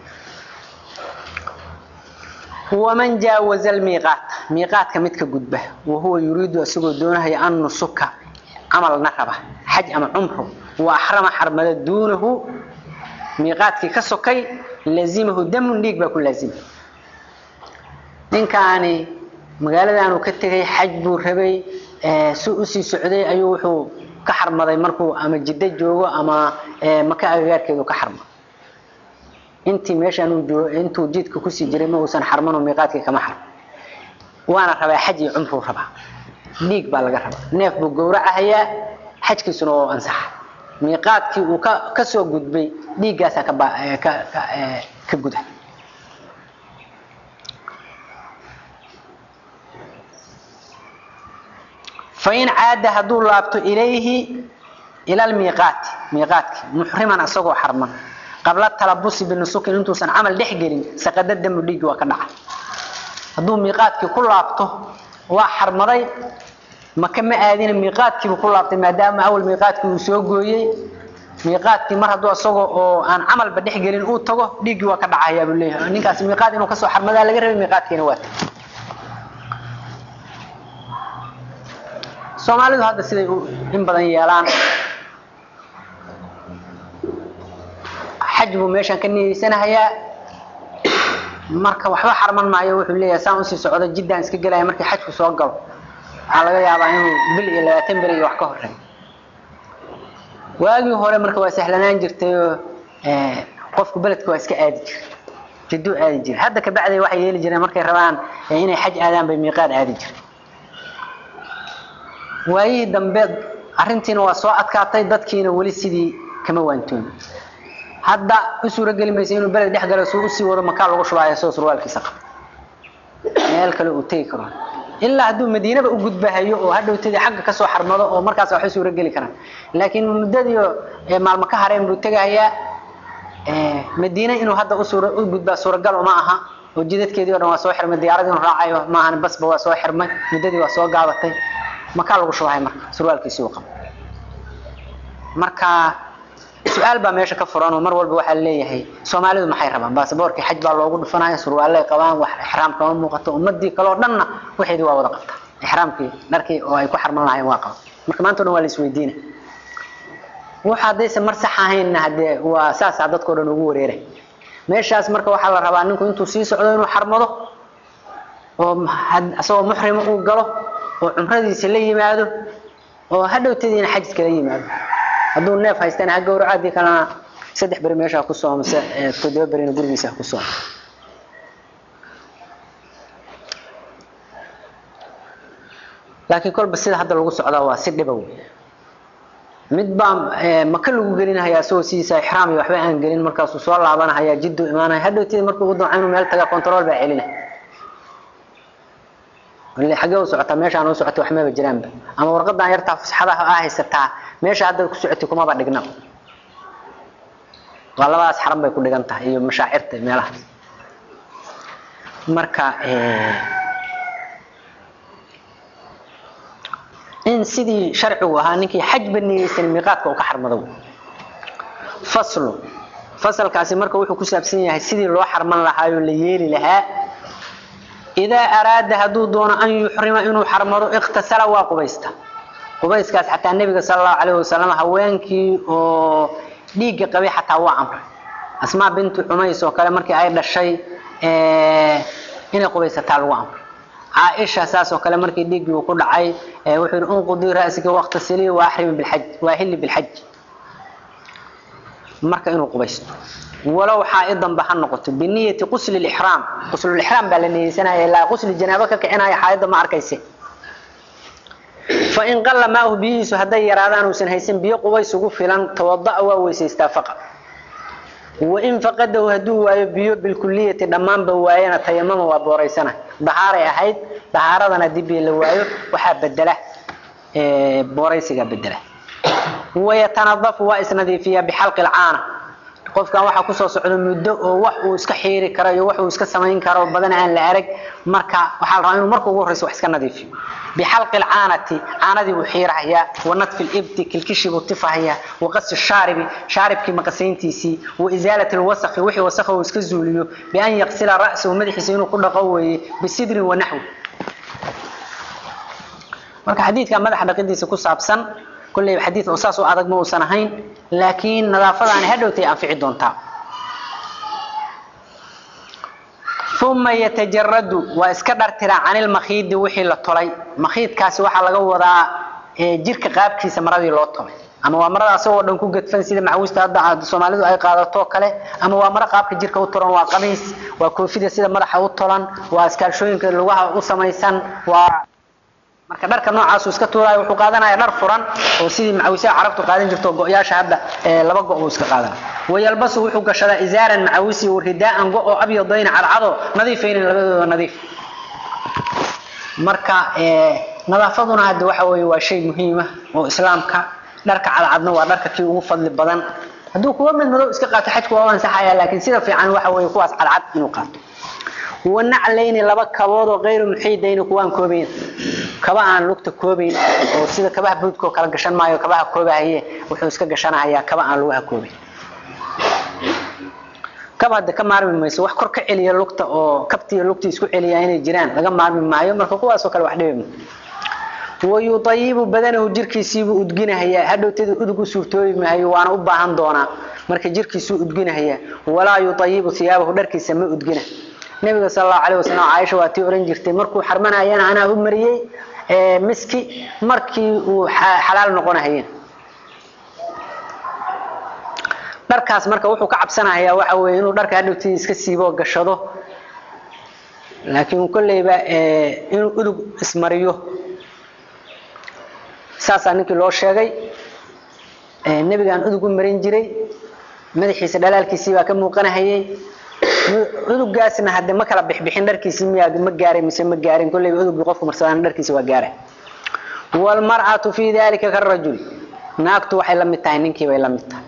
waman jaawaza almiiqaat miiqaadka midka gudba wahuwa yuriidu isagoo doonahaya an nusuka camalna raba xaj ama cumro wa axrama xarmada duunahu miiqaadkii ka sokay lazimahu damun dhiig baa ku laazima ninkaani magaaladan uu ka tegay xaj buu rabay si usii socday ayuu wuxuu ka xarmaday markuu ama jiddo joogo ama maka agagaarkeedu ka xarmado intii meeshaan intuu jidka kusii jiray ma uusan xarmano miiqaadkii kama xarmo waana rabaa xaj iyo cumruu rabaa dhiig baa laga rabaa neef buu gowracahayaa xajkiisuna oo ansaxa miiqaadkii uu ka kasoo gudbay dhiiggaasaa ka ka ka guda fain caada hadduu laabto ilayhi ila lmiiqaati miiqaadki muxriman isagoo xarman qabla talabusi binusukin intuusan camal dhex gelin saqada damu dhiigi waa ka dhaca hadduu miiqaadkii ku laabto waa xarmaday maka ma aadina miiqaadkiibu ku laabtay maadaama awal miiqaadkii uu soo gooyey miiqaadkii mar hadduu isagoo oo aan camalba dhex gelin uu tago dhiiggii waa ka dhacayaa buu leeyahay ninkaasi miiqaad inuu kasoo xarmadaa laga rabay miiqaadkiina waa tagay soomaalidu hadda siday in badan yeelaan xaj buu meeshaan ka niyeysanahayaa marka waxba xarman maayo wuxuu leeyahay saan usii socdo jiddaan iska gelaya markii xajku soo galo waxaa laga yaabaa inuu bil iyo labaatan beri iyo wax ka horeeyo waagii hore marka waa sahlanaan jirtayoo qofku beledka waa iska aadi jiray jidduu aadi jiray hadda kabacday waxay yeeli jireen markay rabaan inay xaj aadaan bay miiqaad aadi jiray waayihii dambe arrintiina waa soo adkaatay dadkiina weli sidii kama waantoomi hadda u suuro geli maysa inuu beled dhex galo suu usii wado makaa lagu shubaayo soo surwaalkiisa qaba meel kale uu tegi karo ilaa hadduu madiinaba u gudbahayo oo hadhowtadii xagga kasoo xarmado oo markaas waxay suuro geli karaan laakiin muddadii maalmo ka hareen buu tegahayaa madiine inuu hadda usuur u gudbaa suuragal uma aha oo jidadkeedii o dhan waa soo xirmay diyaaradii inu raacayo maahan basba waa soo xirmay muddadii waa soo gaabatay makaa lagu shubahay marka surwaalkiisii uu qabo marka su-aal baa meesha ka furan oo mar walba waxaa leeyahay soomaalidu maxay rabaan baasaboorkii xaj baa loogu dhufanaya surwaalay qabaan wax ixraam kama muuqato ummadii kaleo dhanna waxeedii waa wada qabta ixraamkii dharkii oo ay ku xarman lahayen waa qaba marka maanta o dhan waa la isweydiina waxa haddayse mar sax ahaynna hadee waa saasaa dadkao dhan ugu wareeray meeshaas marka waxaa la rabaa ninku intuu sii socdo inuu xarmado oo isagoo muxrima uu galo oo cumradiisa la yimaado oo hadhowtadiina xajiska la yimaado hadduu neef haystana ha gawraco haddii kalena saddex beri meesha ha ku soo mise toddoba berina gurigiisa ha ku soo laakiin kolba sida hadda lagu socdaa waa si dhiba wey mid baa maka lagu gelinahaya isagoo sidiisa ixraam iyo waxba aan gelin markaasuu soo laabanahaya jiddu imaanaya hadhowteeda markuu ugu damca inuu meel taga control baa celina xaggee u socotaa meeshaan u socota waxmaba jiraanba ama warqadan yartaa fusxadaha aa haysataa meesha hadda ku socotay kumaba dhigna waa labadaas xaran bay ku dhigan tahay iyo mashaacirta meelahaas marka in sidii sharcigu ahaa ninkii xajba niyeysan miiqaadka uu ka xarmado faslu fasalkaasi marka wuxuu ku saabsan yahay sidii loo xarman lahaayoo la yeeli lahaa idaa araada hadduu doono an yuxrima inuu xarmado iqtasala waa qubaysta qubayskaas xataa nebiga sala allahu calayhi wasalam haweenkii oo dhiigga qabay xataa waa amray asmaa bintu cumays oo kale markii ay dhashay inay qubaysataa lagu amray caaisha saas oo kale markii dhiiggii uu ku dhacay wuxuu yidhi unqudii ra'siga waqtasilii wa axrimi bilxaj waa hilli bilxaj marka inuu qubaysto walow xaa'idanba ha noqoto biniyati qusli lixraam quslulixraam baa la niyeysanaya ilaa qusli janaabo ka kicinaya xaa'idda ma arkayse fain qalla maahu biyihiisu hadday yaraadaan uusan haysan biyo qubays ugu filan tawada'a waa weysaystaa faqa wain faqadahu hadduu waayo biyo bilkuliyati dhammaanba waayana tayamama waa booraysana dahaaray ahayd dahaaradana haddii biyo la waayo waxaa bedela booraysigaa bedela wayatanadafu waa isnadiifiyaa bixalqi lcaana qofkan waxaa kusoo socda muddo oo wax uu iska xiiri karo iyo wax uu iska samayn karo badan aan la arag marka waxaa la rabaa inuu marka ugu horreyso wax iska nadiifiyo bixalqi lcaanati caanadii buu xiirahayaa wanadfi libti kilkishii buu tifahayaa waqasi shaaribi shaaribkii maqasayntiisii wa isaalati lwasaqi wixii wasakha uu iska zuuliyo bian yaqsila ra'sahu madaxiisa inuu ku dhaqo weeye bisidrin wanaxwi marka xadiidka madaxa dhaqidiisa ku saabsan kulley xadiid oo saas u adag ma uusan ahayn laakiin nadaafadaani hadhowtay anfici doontaa uma yatajaradu waa iska dhartiraa can ilmakhiidi wixii la tolay makhiidkaasi waxaa laga wadaa jirka qaabkiisa maradii loo tolay ama waa marada asagoo dhan ku gedfan sida macawista hadda soomaalidu ay qaadato kale ama waa maro qaabka jirka u tolan waa qamiis waa koofida sida madaxa u tolan waa iskaalshooyinka lugaha u samaysan waa marka dharka noocaas iska tuuraayo wuxuu qaadanaya dhar furan oo sidii macawisaha carabtu qaadan jirto go-yaasha hadda laba go uu iska qaadan wayalbasu wuxuu gashadaa izaaran macawisi ridaaan go oo abyadayna cadcado nadiifaynin labadooda nadiif marka nadaafaduna hadda waxa weeye waa shay muhiima oo islaamka dharka cadcadna waa dharka kii ugu fadli badan hadduu kuwa mid madow iska qaato xajku waa u ansaxaya laakiin sida fiican waxa weeye kuwaas cadcad inuu qaato wanaclayni laba kabood oo kayru muxiidayni kuwaan koobayn kaba aan lugta koobayn oo sida kabaha buudka oo kala gashan maayo kabaha koobahaye wuxuu iska gashanahayaa kaba aan lugaha koobayn kaba hadda ka maarmi mayso wax kor ka celiya lugta oo kabtiiyo lugta isku celiya inay jiraan laga maarmi maayo marka kuwaasoo kale wax dhibi wayuayibu badanahu jirkiisiibuu udginahayaa hadhowteeda udug u suurtoobi maayo waana u baahan doonaa marka jirkiisuu udginahayaa walaa yuayibu hiyaabahu dharkiisa ma udgina nabiga sal allahu alayh wasalam caaisha waa tii ohan jirtay markuu xarmanayana anaa u mariyey miski markii uu xalaal noqonahayeen dharkaas marka wuxuu ka cabsanayaa waxa weye inuu dharka hadhowtii iska siibo gashado laakiin kolleyba inuu udug ismariyo saasaa ninkii loo sheegay nebigaan udug u marin jiray madaxiisa dhalaalkiisii baa ka muuqanahayey udugaasna hadde ma kala bixbixin dharkiisi miyaa ma gaaray mise ma gaarin kolleyba udugii qofku marsadaan dharkiisa waa gaaray waalmar'atu fii dalika karajul naagtu waxay la mid tahay ninkii bay la mid tahay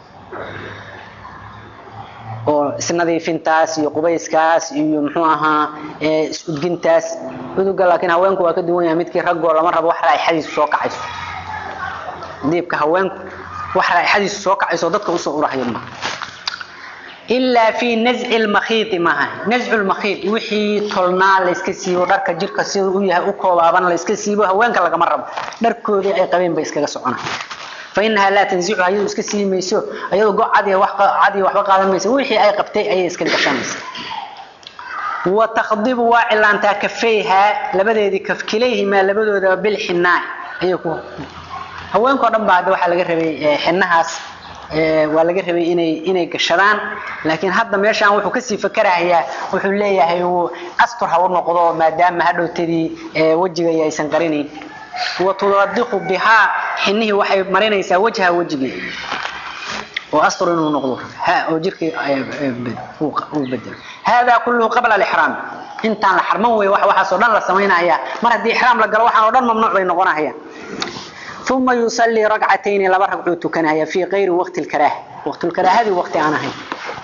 oo isnadiifintaas iyo qubayskaas iyo muxuu ahaa is-udgintaas uduga laakiin haweenku waa ka duwan yahay midkii raggoo lama rabo wax raaixadiisu soo kacayso diibka haweenku wax raaixadiisu soo kacayso dadka usoo urahayo ma ilaa fi nazci lmakhiidi maaha nazcu lmakhiid wixii tolnaa layska siibo dharka jirka sida u yahay u koobaaban layska siibo haweenka lagama rabo dharkoodii ay qabeen bay iskaga socona fainahaa laa tanzicuha iyadu iska sii mayso iyadoo go cadiya wax cadiya waxba qaadan mayso wixii ay qabtay ayay iska gashanaysa wa takhdibu waa cilaantaa kafayhaa labadeedii kaf kilayhimaa labadoodaba bilxinaa ayay ku haweenkao dhan baa hadda waxaa laga rabay xinahaas waa laga rabay inay inay gashadaan laakiin hadda meeshaan wuxuu kasii fakarahayaa wuxuu leeyahay astur ha u noqdo maadaama hadhowtadii wejiga aysan qarinayn watudadiqu bihaa xinihii waxay marinaysaa wajha wejigii oo astur inuu noqdo ha oo jirkii uu bedelo hada kulluhu qabla alixraam intaan la xarman wey waxaasoo dhan la samaynaya mar haddii ixraam la galo waxaan oo dhan mamnuuc bay noqonayaan uma yusalii ragcatayni laba ragcuu tukanaya fii kayri waqti lkaraaha waqtulkaraahadii waqti aan ahayn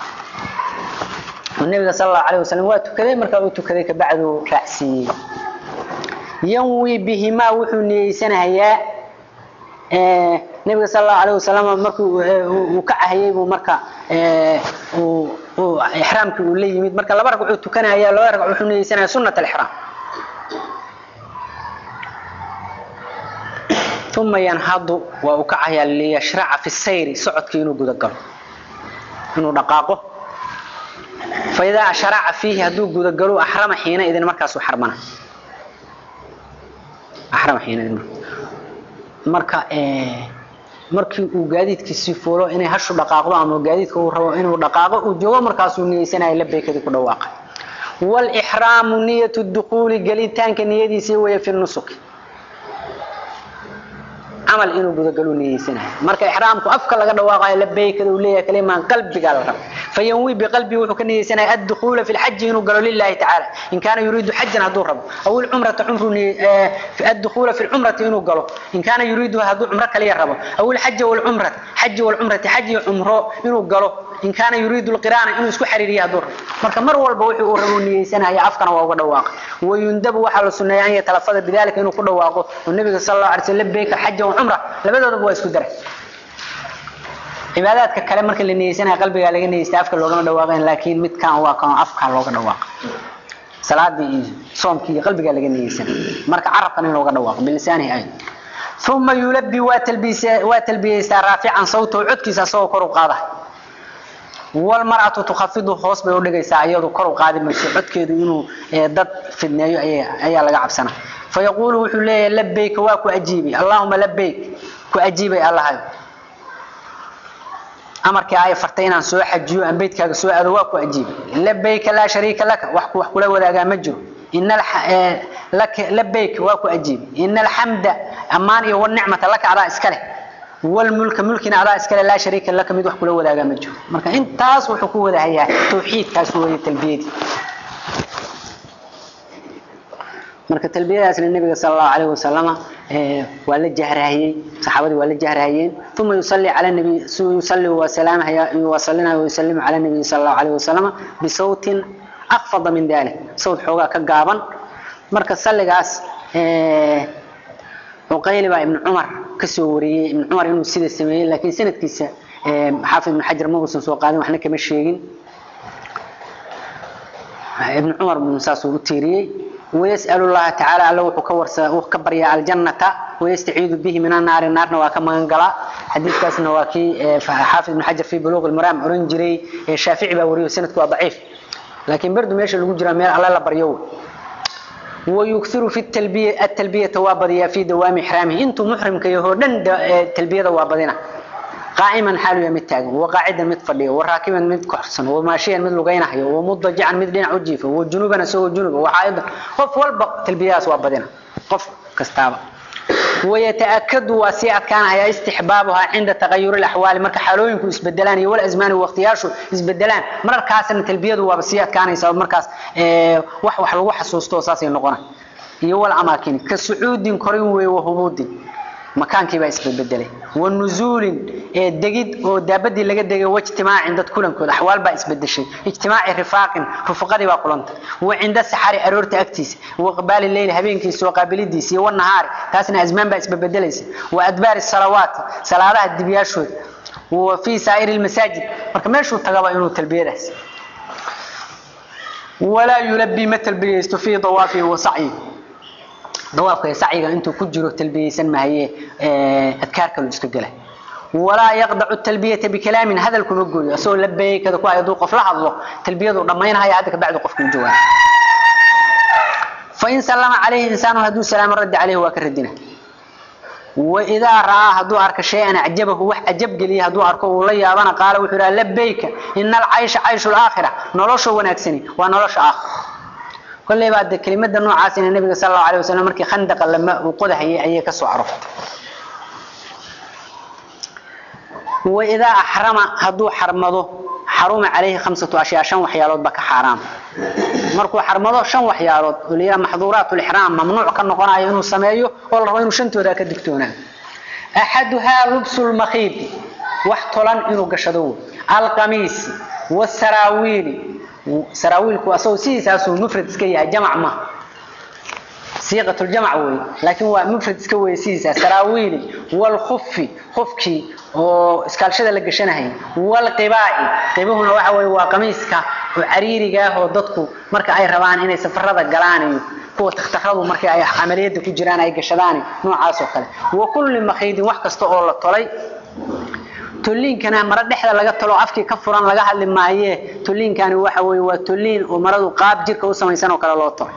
nabiga sal allahu alayh wasalam waa tukaday markaa uu tukaday kabacdu raacsiiyey yanwi bihimaa wuxuu niyeysanayaa nabiga sal allahu alayh wasalam markii uu ka cahayey buu marka ixraamkii uu la yimid marka laba ragcuu tukanaya laba ragc wuxuu niyeysanaya sunat alixraam uma yanhadu waa uu kacayaa liyashraca fi sayri socodkii inuu gudagalo inuu dhaqaaqo faidaa sharaca fiihi hadduu gudagalo axrama xiina idin markaasuu xarmana axrama xiina idin marka markii uu gaadiidkiisii fuulo inay hashu dhaqaaqdo ama gaadiidka uu rabo inuu dhaqaaqo uu joogo markaasuu niyeysanaya labeykadii ku dhawaaqay wlixraamu niyat dukuuli gelitaanka niyadiisii weeye fi nusuki camal inuu gudagalo niyeysanayo marka ixraamku afka laga dhawaaqayo labeykada uu leeyahay kalimaan qalbiga la rabo fayanwi biqalbi wuxuu ka niyeysanaya addukuula fi lxaji inuu galo lilahi tacaala in kaana yuriidu xajan hadduu rabo aw ilcumrata cumru addukuula fi lcumrati inuu galo in kaana yuriidu hadduu cumro kaliya rabo aw ilxaja walcumrata xaji walcumrati xaji cumro inuu galo in kaana yuriidu lqiraana inuu isku xariiriyo hadduu rabo marka mar walba wixii uu rabo niyeysanaya afkana waa uga dhawaaqa wayundabu waxaa la suneeya an yatalafada bidalika inuu ku dhawaaqo oo nabiga sal allahu alay slam labeyka xaja wacumra labadoodaba waa isku daray cibaadaadka kale marka la niyeysanaya qalbigaa laga niyeysta afka loogama dhawaaqayn laakiin midkan waa kan afka looga dhawaaqa salaadii iyo soomkii iyo qalbigaa laga niyeysanaya marka carabkan in looga dhawaaqo bilisaanihi ay uma yulabi waa talbiysa waa talbiyeystaa raafican sawtahu codkiisa asagoo kor u qaada walmar'atu tukhafidu hoos bay u dhigaysaa iyadu kor u qaadi mayso codkeedu inuu dad fidneeyo ayaa laga cabsana fayaquulu wuxuu leeyahay labayka waa ku ajiibay allahuma labayk ku ajiibay allahayo amarkii ay fartay inaan soo xajiyo aan beydkaaga soo aado waa ku ajiibay labayka laa shariika laka wax wax kula wadaagaa ma jiro ina labayk waa ku ajiibay ina alxamda ammaan iyo wanicmata laka adaa iska leh walmulka mulkina adaa iskale laa shariika laka mid wax kula wadaagaa ma jiro marka intaas wuxuu ku wadahayaa tawxiidkaas weeye talbiyadii marka talbiyadaasna nabiga sal allahu alayh wasalama waa la jahrahayey saxaabadii waa la jahrahayeen uma yusalli cala nabi yusalli waa salaamhaya wasalina wayusalimu cala nabiyi sal allahu alayh wasalama bisawtin akfada min dalik sawt xoogaa ka gaaban marka salligaas cuqayli baa ibnu cumar kasoo wariyey ibnu cumar inuu sida sameeyey laakiin sanadkiisa xaafid ibnu xajar ma uusan soo qaadin waxna kama sheegin ibnu cumar buu saasuu u tiiriyey ويسأل الله تعالى الله وكورس وكبر يا الجنة ويستعيذ به من النار النار وكما منقلا حديث كاس نواكي حافظ بن حجر في بلوغ المرام أورنجري الشافعي باوريو سنة ضعيف لكن برضو ماشي اللي جرى مير على الله بريو ويكثر في التلبية التلبية توابضية في دوام إحرامه أنتم محرم كيهودن التلبية توابضنا قائما حاله يمد تاغن وقاعدا مد فدhiyo وراكبا مد كحسن وماشيا مد لغينحyo ومضجعا مد dhinac u jiifo وجنوبا سو جنوب وحائدا qof walba talbiyaas waa badina qof kastaaba ويتأكد واسعة كان هي استحبابها عند تغير الأحوال مرك حالوينكو اسبدلان والأزمان واختيارشو اسبدلان مرر كاسن تلبيده وبسيات كان يسبب مركاس اه وح وح لو حسوستو ساسي نقونا iyo wal amaakin ka suudin korin way wahubudin makaankii baa isbedbedelay wanuzuulin ee degid oo daabadii laga degay wajtimaacin dad kulankooda axwaal baa isbedeshay ijtimaaci rifaaqin rufaqadii baa kulantay wa cinda saxari aroorta agtiisa wa qabaali leyli habeenkiisa wa qaabilidiisa iyo wanahaari taasna azmaan baa isbedbedelaysa wa adbaari salawaati salaadaha dibyaashooda wa fii saa'iri lmasaajid marka meeshuu tagaba inuu talbiyadaas walaa yulabii ma talbiyeysto fii dawaafihi wa sacyihi dawaafka sacyiga intuu ku jiro talbiyeysan mahaye adkaar kale iska gala walaa yaqdacu talbiyata bikalaamin hadal kuma gooyo asagoo labeykada ku ayaduu qof la hadlo talbiyadu dhammaynahaya hadda kabacdi qofku jawaab fain sallama calayhi insaanu hadduu salaamo raddi calayhi waa ka radina وإذا رأى هدو أرك شيئا أعجبه وح أجب قليه هدو أركه والله يابانا قال وحرا لبيك إن العيش عيش الآخرة نولوش ونكسني ونولوش آخر كل بعد كلمة النوع عاسين النبي صلى الله عليه وسلم مركي خندق لما وقضى هي أي كسو عرفت وإذا أحرم هدو حرمضه حرم عليه خمسة أشياء شن وحيالات بك حرام مركو حرمضه شن وحيالات وليا محظورات الإحرام ممنوع كان نقول إنه سمايه والله إنه شنتو ذاك الدكتونا أحدها لبس المخيط واحتلن إنه قشدو القميص والسراويل سراويل كو أسو سيس أسو مفرد سكيا جمع ما صيغة الجمع وي لكن هو مفرد اسكوي سيسا سراويل والخف خفكي oo iskaalshada la gashanahay wal qibaa'i qibahuna waxa way waa qamiiska oo cariiriga ah oo dadku marka ay rabaan inay safarada galaan iyo kuwa takhtaradu marka ay amaliyada ku jiraan ay gashadaan noocaas oo kale wa kullu makhaydin wax kasta oo la tolay toliinkana mara dhexda laga talo afkii ka furan laga hadli maaye toliinkani waxa way waa toliin oo maradu qaab jirka u samaysan oo kale loo tolay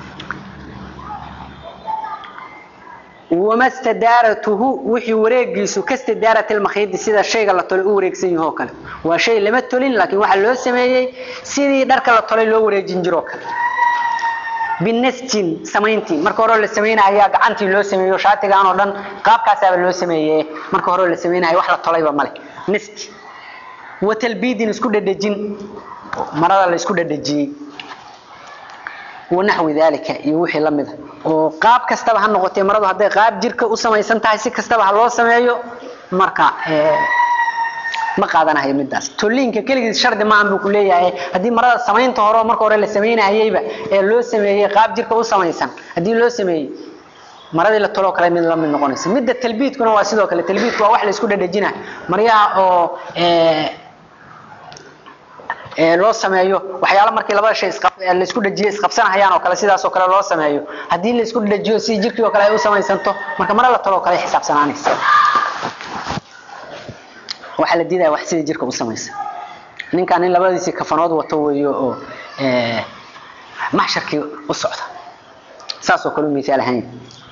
وما استدارته وحي وريقيسو كاستدارة المخيط سيدا الشيء اللي طلع وريقسين يهو كله وشيء لما تولين لكن واحد لو سميي سيدي دارك اللي طلع لو وريقين جروك بالنسجين سمينتي marka hore la sameeyay ayaa gacantii loo sameeyo shaatigaan oo dhan qaabkaas ayaa loo sameeyay marka hore la sameeyay wax la tolayba male niski wa talbiidin isku dhadhajin marada la isku dhadhajiyay ونحو ذلك يوحي لمده وقاب كستبها النقطة مرضو هذا قاب جيرك أسمى يسنتها سي كستبها الله سمعيه مركا ما قادنا هي مداس تولينك كل شرط ما عم بقول لي هذه مرة سمين تهرو مركا ولا سمين هي با لو سمعيه قاب جيرك أسمى يسن هذه لو سمعيه مرض اللي طلعوا كلام من لم نقونس مدة تلبيت كنا واسيدو كلا تلبيت waa wax la isku dhadhajina maryaa oo ee loo sameeyo waxyaalo markii labada shay isqab la isku dhajiyo isqabsanayaan oo kale sidaas oo kale loo sameeyo hadii la isku dhajiyo si jirkii oo kale ay u samaysanto marka mar la talo kale xisaabsanaanaysa waxa la diidaa wax sida jirka u samaysan ninkan in labadiisi kafanood wato weeyo oo ee maxsharkii u socda saas oo kale miisaal ahaan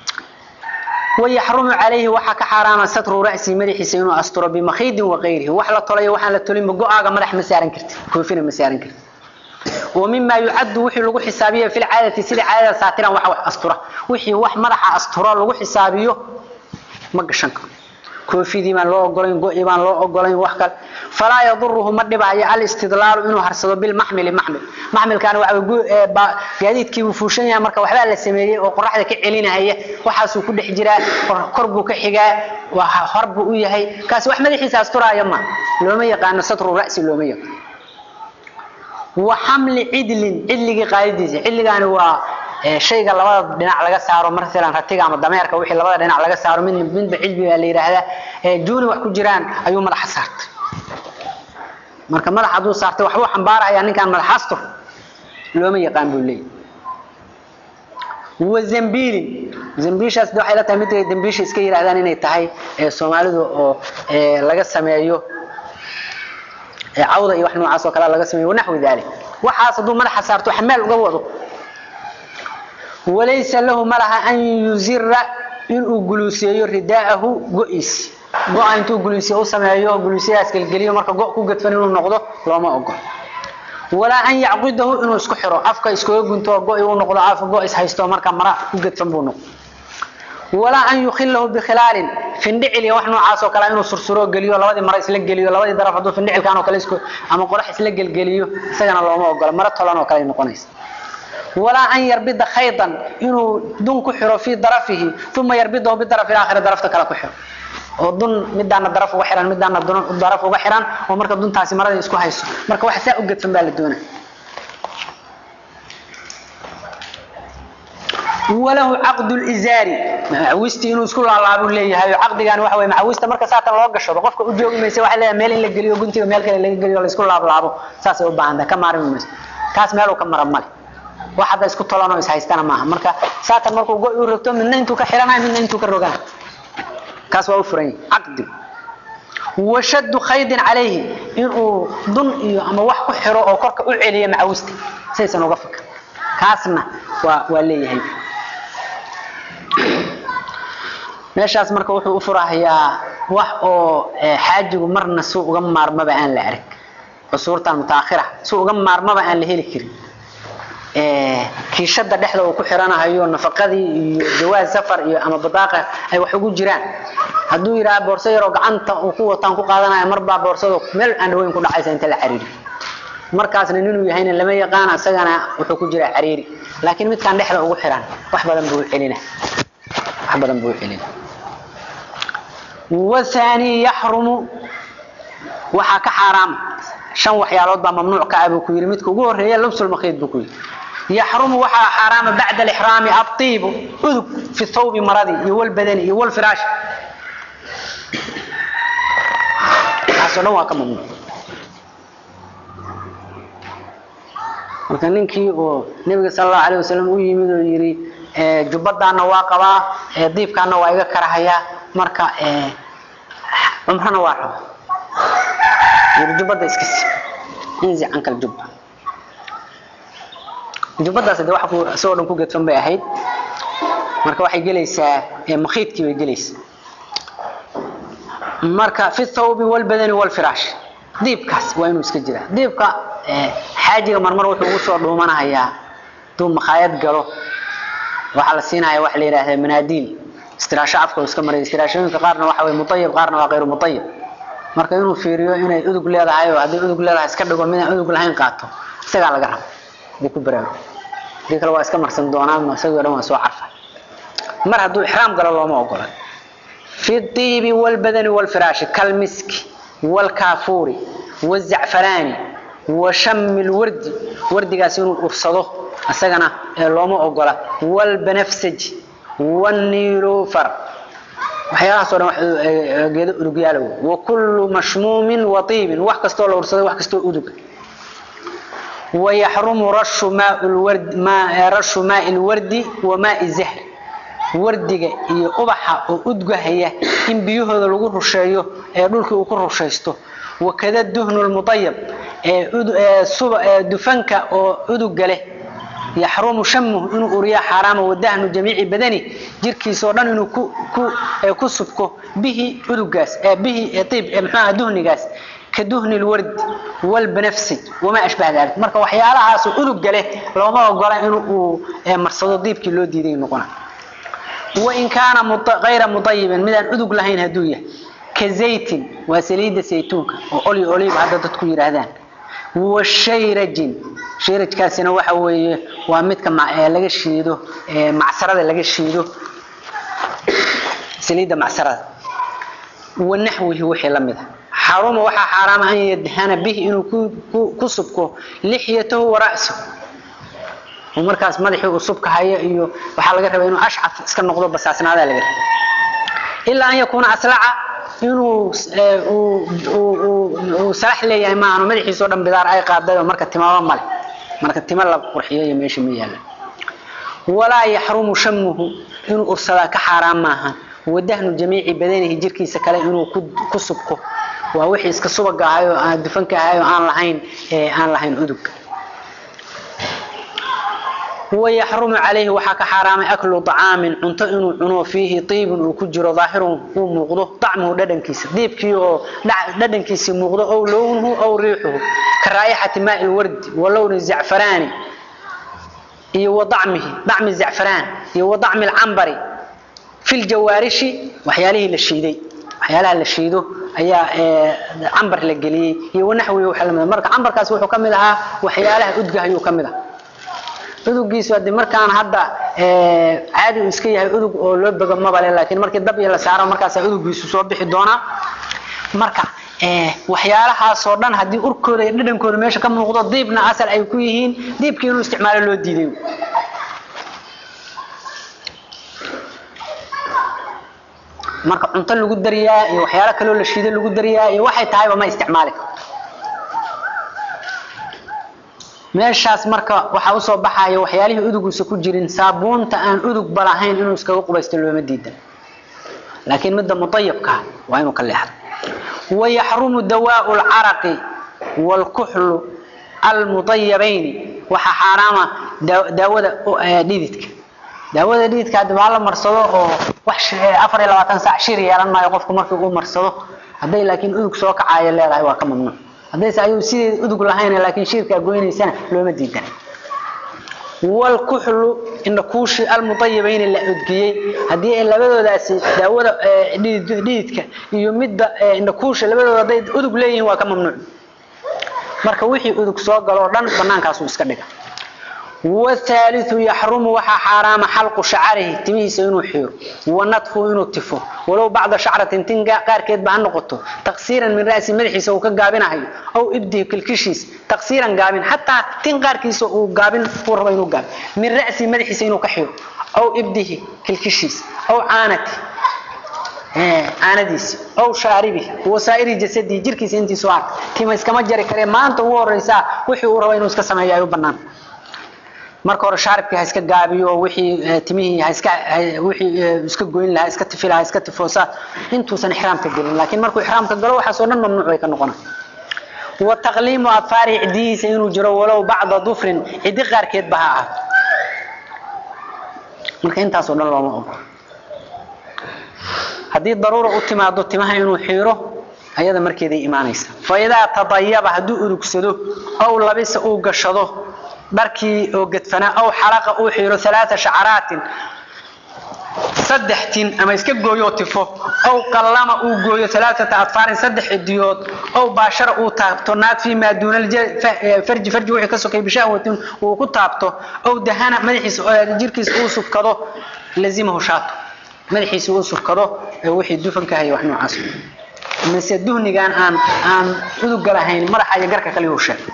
ويحرم عليه وحك حرام ستر رأسي مدح سينو أستر بمخيد وغيره وحلا طلي وحلا طلي مقعة مدح مسارن كرت كوفين مسارن كرت ومما يعد وحي لغو حسابية في العادة سيد عادة ساترا وحا أسترة وحي وح مدح أسترة لغو حسابية مقشنك كوفي دي من لو أقولين قوئي من لو أقولين وحكال فلا يضره مدبع على الاستدلال إنه هرسده بالمحمل محمل محمل كان قاديد كي وفوشن يا مركا وحبا لا سميري oo qoraxda ka celinaya waxaas uu ku dhex jiraa korbu ka xigaa waxa harbu u yahay kaas wax madaxiisa asturaaya ma looma yaqaan satru ra'si looma yaqaan wa hamli idlin idligi qaadidiisa idligaani waa shayga labada dhinac laga saaro markalan ratiga ama dameerka wixii labada dhinac laga saaro mid midba cilmi la yiraahdaa ee juuni wax ku jiraan ayuu madax saartay marka madax haduu saartay waxba xambaaraya ninkan madax astur looma yaqaan buu leeyahay وزنبيل زنبيشاس waxay la tahay mid ay dambiish iska yiraahdaan inay tahay ee Soomaalidu oo ee laga sameeyo ee cawda iyo wax noocaas oo kale laga sameeyo wanaxwi daali waxaas haduu madax saarto xamaal uga wado وليس له ملها أن يزر إن أجلسيه رداءه جئس جاء أنتو جلسيه سمعيه جلسيه أسكال جليه مركا جاء كوجت فنين النقطة لا ما أقول ولا أن يعقده إنه يسكحره أفكا يسكوه جنتو جاء ونقطة عارف جاء يسحيستو مركا مرا كوجت فنبونه ولا أن يخله بخلال فندع لي وحنا عاصو كلا إنه سرسرو جليه ولا ودي مرا يسلق جليه ولا ودي درف عدو فندع كانوا كلا يسكو أما قرح يسلق جليه سجنا الله ما أقول مرة طلعنا كلا نقنيس ولا أن يربط خيطا إنه دون كحره في ضرفه ثم يربطه بالضرف الآخر ضرفته كلا كحر ودون مدانا ضرف وحران مدانا ضرف وحران ومركا دون تاسي مرة يسكو هايسو مركا واحد ساء أقد فنبال الدونة وله عقد الإزاري معوستي إنه سكول الله أبو لي هاي عقد كان وحوي معوسته مركا ساعة الله قشر وقفك أجيوك ما يسوي حلا ميل إلا قليو قنتي وميل كلا إلا قليو سكول الله أبو لعبو ساسي أبا عندها كم عارف المس كاس ميلو كم مرة مالي waxada isku tolano is haystana maaha marka saatan markuu go uu rabto midna intuu ka xiranayo midna intuu ka rogaa kaas waa u furan aqdi washad khayd alayhi inuu dun iyo ama wax ku xiro oo korka u celiyo macawista saysan uga fakar kaasna waa waa leeyahay meeshaas marka wuxuu u furahayaa wax oo xaajigu marna suu uga maarmaba aan la arag cusuurtan mutaakhira suu uga maarmaba aan la heli karin kiishada dhexda uu ku xiranayo nafaqadii iyo jawaaz safar iyo ama badaaqa ay wax ugu jiraan hadduu yidhaha boorso yaroo gacanta uu ku wataan ku qaadanaya marbaa boorsada meel aan dhaweyn ku dhacaysa inta la xiriiri markaasna ninuu yahayna lama yaqaan isagana wuxuu ku jiraa xiriiri laakiin midkaan dhexda ugu xiran wax badan buu celina wax badan buu celina wathani yaxrumu waxaa ka xaaraama shan waxyaalood baa mamnuuc ka ah buu ku yidhi midka ugu horreeya labsul makhiid buu ku yidhi yaxrumu waxaa xaaraama bacda alixraami adiibu udug fi thawbi maradii iyo walbadani iyo walfiraash waxaasoo dhan waa ka mamnuuc marka ninkii oo nebiga sala allahu alayh wasalam u yimid oo yidhi jubbadaana waa qabaa diibkaana waa iga karahayaa marka cumrana waa raba yidhi jubbadda iska si inzi canka aljubba jubbadaas de wax ku isagoo dhan ku gedfan bay ahayd marka waxay gelaysaa makhiidkii bay gelaysaa marka fi thawbi walbadani walfiraash diibkaas waa inuu iska jiraa diibka xaajiga marmar wuxuu ugu soo dhuumanahayaa haduu makhaayad galo waxaa la siinaya waxa la yidhaahda manaadiil istiraasho afka iska maray istiraashooyinka qaarna waxa way mutayib qaarna waa kayru mutayib marka inuu fiiriyo inay udug leedahay oo hadday udug leedahay iska dhigo midaan udug lahayn qaato isagaa laga raba hadii ku baraago hadii kale waa iska marsan doonaan isagoo dhan waa soo carfa mar hadduu ixraam galo looma ogola fi diibi walbadani walfiraashi kalmiski walkaafuuri wazacfaraani wa shami lwardi wardigaas inuu ursado isagana looma ogola walbanafsaji waniilufar waxyaalahaasoo dhan geedo udugyaala wey wakullu mashmuumin wa iibin wax kastoo la ursaday wax kastoo uduga wayaxrumu rashu rashu maai lwardi wa maai zahr wardiga iyo ubaxa oo udgahaya in biyahooda lagu rusheeyo ee dhulkii uu ku rushaysto wakada duhnu lmuayab dufanka oo uduga leh yaxrumu shamuhu inuu uriya xaaraama wadahnu jamiici badani jirkiisao dhan inuu ku subko bihi udugaas bihi iib mxuaha duhnigaas ka duhni lwardi walbanafsij wamaa ashbaha dalik marka waxyaalahaas uduga leh looma ogola inuu marsado diibkii loo diiday noqona wain kaana ayra muayibin midaan udug lahayn haduu yahay ka zaytin waa saliida saytuunka oo oli oliib hadda dadku yidhaahdaan washayrajin shayrajkaasina waxa weeye waa midka laga shiido macsarada laga shiido saliidda macsarada wanaxwihi wixii la mida xaruma waxaa xaaraama an yadhana bihi inuu ku subko lixyatahu wara'sahu oo markaas madaxii uu subka hayo iyo waxaa laga rabaa inuu ashcaf iska noqdo basaasnaadaa laga raba ilaa an yakuuna aslaca inuu uu salax leeyahay maahan madaxiisao dhan bidaar ay qaaday oo marka timaba male marka tima la qurxiyo iyo meesha ma yaala walaa yaxrumu shamuhu inuu ursadaa ka xaaraan maaha wadahnu jamiici badanihi jirkiisa kale inuu ku subko waa wixii iska subaga ahay oo aan dufanka ahay oo aan lahayn aan lahayn udug wayaxrumu calayhi waxaa ka xaaraamay aklu acaamin cunto inuu cuno fiihi iibun uu ku jiro daahirun uu muuqdo acmuhu dhadhankiisa diibkii oo dhadhankiisii muuqdo ow lownuhu ow riixuhu ka raa'ixati maai lwardi wa lowni zacfaraani iyo wa acmihi acmi zacfaraan iyo wa acmi lcambari fi ljawaarishi waxyaalihii la shiiday waxyaalaha la shiido ayaa cambar la geliyey iyo wanaxwihi waxa lamid marka cambarkaas wuxuu ka mid ahaa waxyaalaha udga ayuu ka mid ah udugiisu hadii markaan hadda caadi uu iska yahay udug oo loo bogo mabale laakiin markii dab iyo la saaro markaasaa udugiisu soo bixi doonaa marka waxyaalahaasoo dhan haddii urkooda iyo dhadhankooda meesha ka muuqdo diibna asal ay ku yihiin diibkii inuu isticmaalo loo diiday marka cunto lagu dariyaa iyo waxyaalo kaloo la shiido lagu dariyaa iyo waxay tahayba ma isticmaali karto meeshaas marka waxaa usoo baxaya waxyaalihii udugiisa ku jirin saabuunta aan udugba lahayn inuu iskaga qubaysto looma diidan laakiin midda muayabka waa inuu ka leexdo wayaxrumu dawaau lcaraqi wlkuxlu almuayabayni waxaa xaaraama daawada dhididka daawada dhididka haddi baa la marsado oo wax afar iyo labaatan saac shir yeelan maayo qofku markii uu marsado hadday laakiin udug soo kacayo leedahay waa ka mamnuuc haddayse ayuu sideeda udug lahayn laakiin shiirkaa goynaysana looma diidan walkuxlu indhakuushi almuayibayni la udgiyey haddii ay labadoodaasi daawada dhididka iyo midda indhakuusha labadooda hadday udug leeyihiin waa ka mamnuuc marka wixii udug soo galoo dhan banaankaasuu iska dhiga والثالث يحرم وحا حرام حلق شعره تميس إنه حير ونطفه إنه تفه ولو بعض شعرة تن قار كيد بها نقطه تقصيرا من رأس مدحيس أو كقابن هاي أو إبده كالكشيس تقصيرا قابن حتى تن قار كيس أو قابن فور بينه قابن من رأس مدحيس إنه كحير أو إبده كالكشيس أو عانته aanadiisi ow shaaribi wasaa'iri jasadi jirkiisa intii soo ark tima iskama jari kare maanta ugu horeysaa wixii uu rabo inuu iska sameeyo ay u bannaan marka hore shaaribkii ha iska gaabiyo wixii timihii ha iska wixii iska goyn lahaa iska tifi lahaa iska tifoosa intuusan ixraamka gelin laakiin markuu ixraamka galo waxaas oo dhan mamnuuc bay ka noqonaa وتقليم أظفار عديه سينو جرو ولو بعض ظفر عدي قاركيد بها marka intaas oo dhan looma ogola haddii daruura u timaado timaha inuu xiiro ayada markeeday imaanaysa faidaa tadayaba hadduu urugsado aw labisa uu gashado dharkii oo gedfanaa aw xalaqa uu xiiro alaaa shacaraatin saddex tin ama iska gooyoo tifo aw qallama uu gooyo alaaata adfaarin saddex cidiyood aw baashara uu taabto naad fii maa duuna farji farji wixii ka sokay bishahwatin uu ku taabto aw dahana madaxiisa jirkiisa uu sufkado lazimahu shaato madaxiisa uu sufkado wixii dufanka haya wax noocaas mise duhnigan aan aan uduga lahayn madaxa iyo garka kale uu sheeg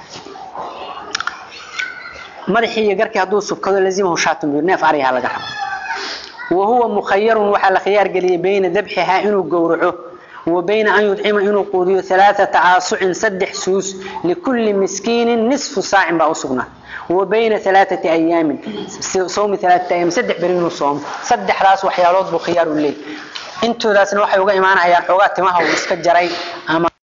madaxii iyo garkii hadduu sufkado lazimahu shaato neef ariha laga rabo وهو مخير وحال خيار قلي بين ذبحها إنه قورعه وبين أن يطعم إنه قوديو ثلاثة عاصع سدح سوس لكل مسكين نصف ساع بأسقنا وبين ثلاثة أيام صوم ثلاثة أيام سدح برينو صوم سدح راس وحيالات بخيار الليل انتو داسن waxay uga imaanayaan xogaa timaha uu iska jaray ama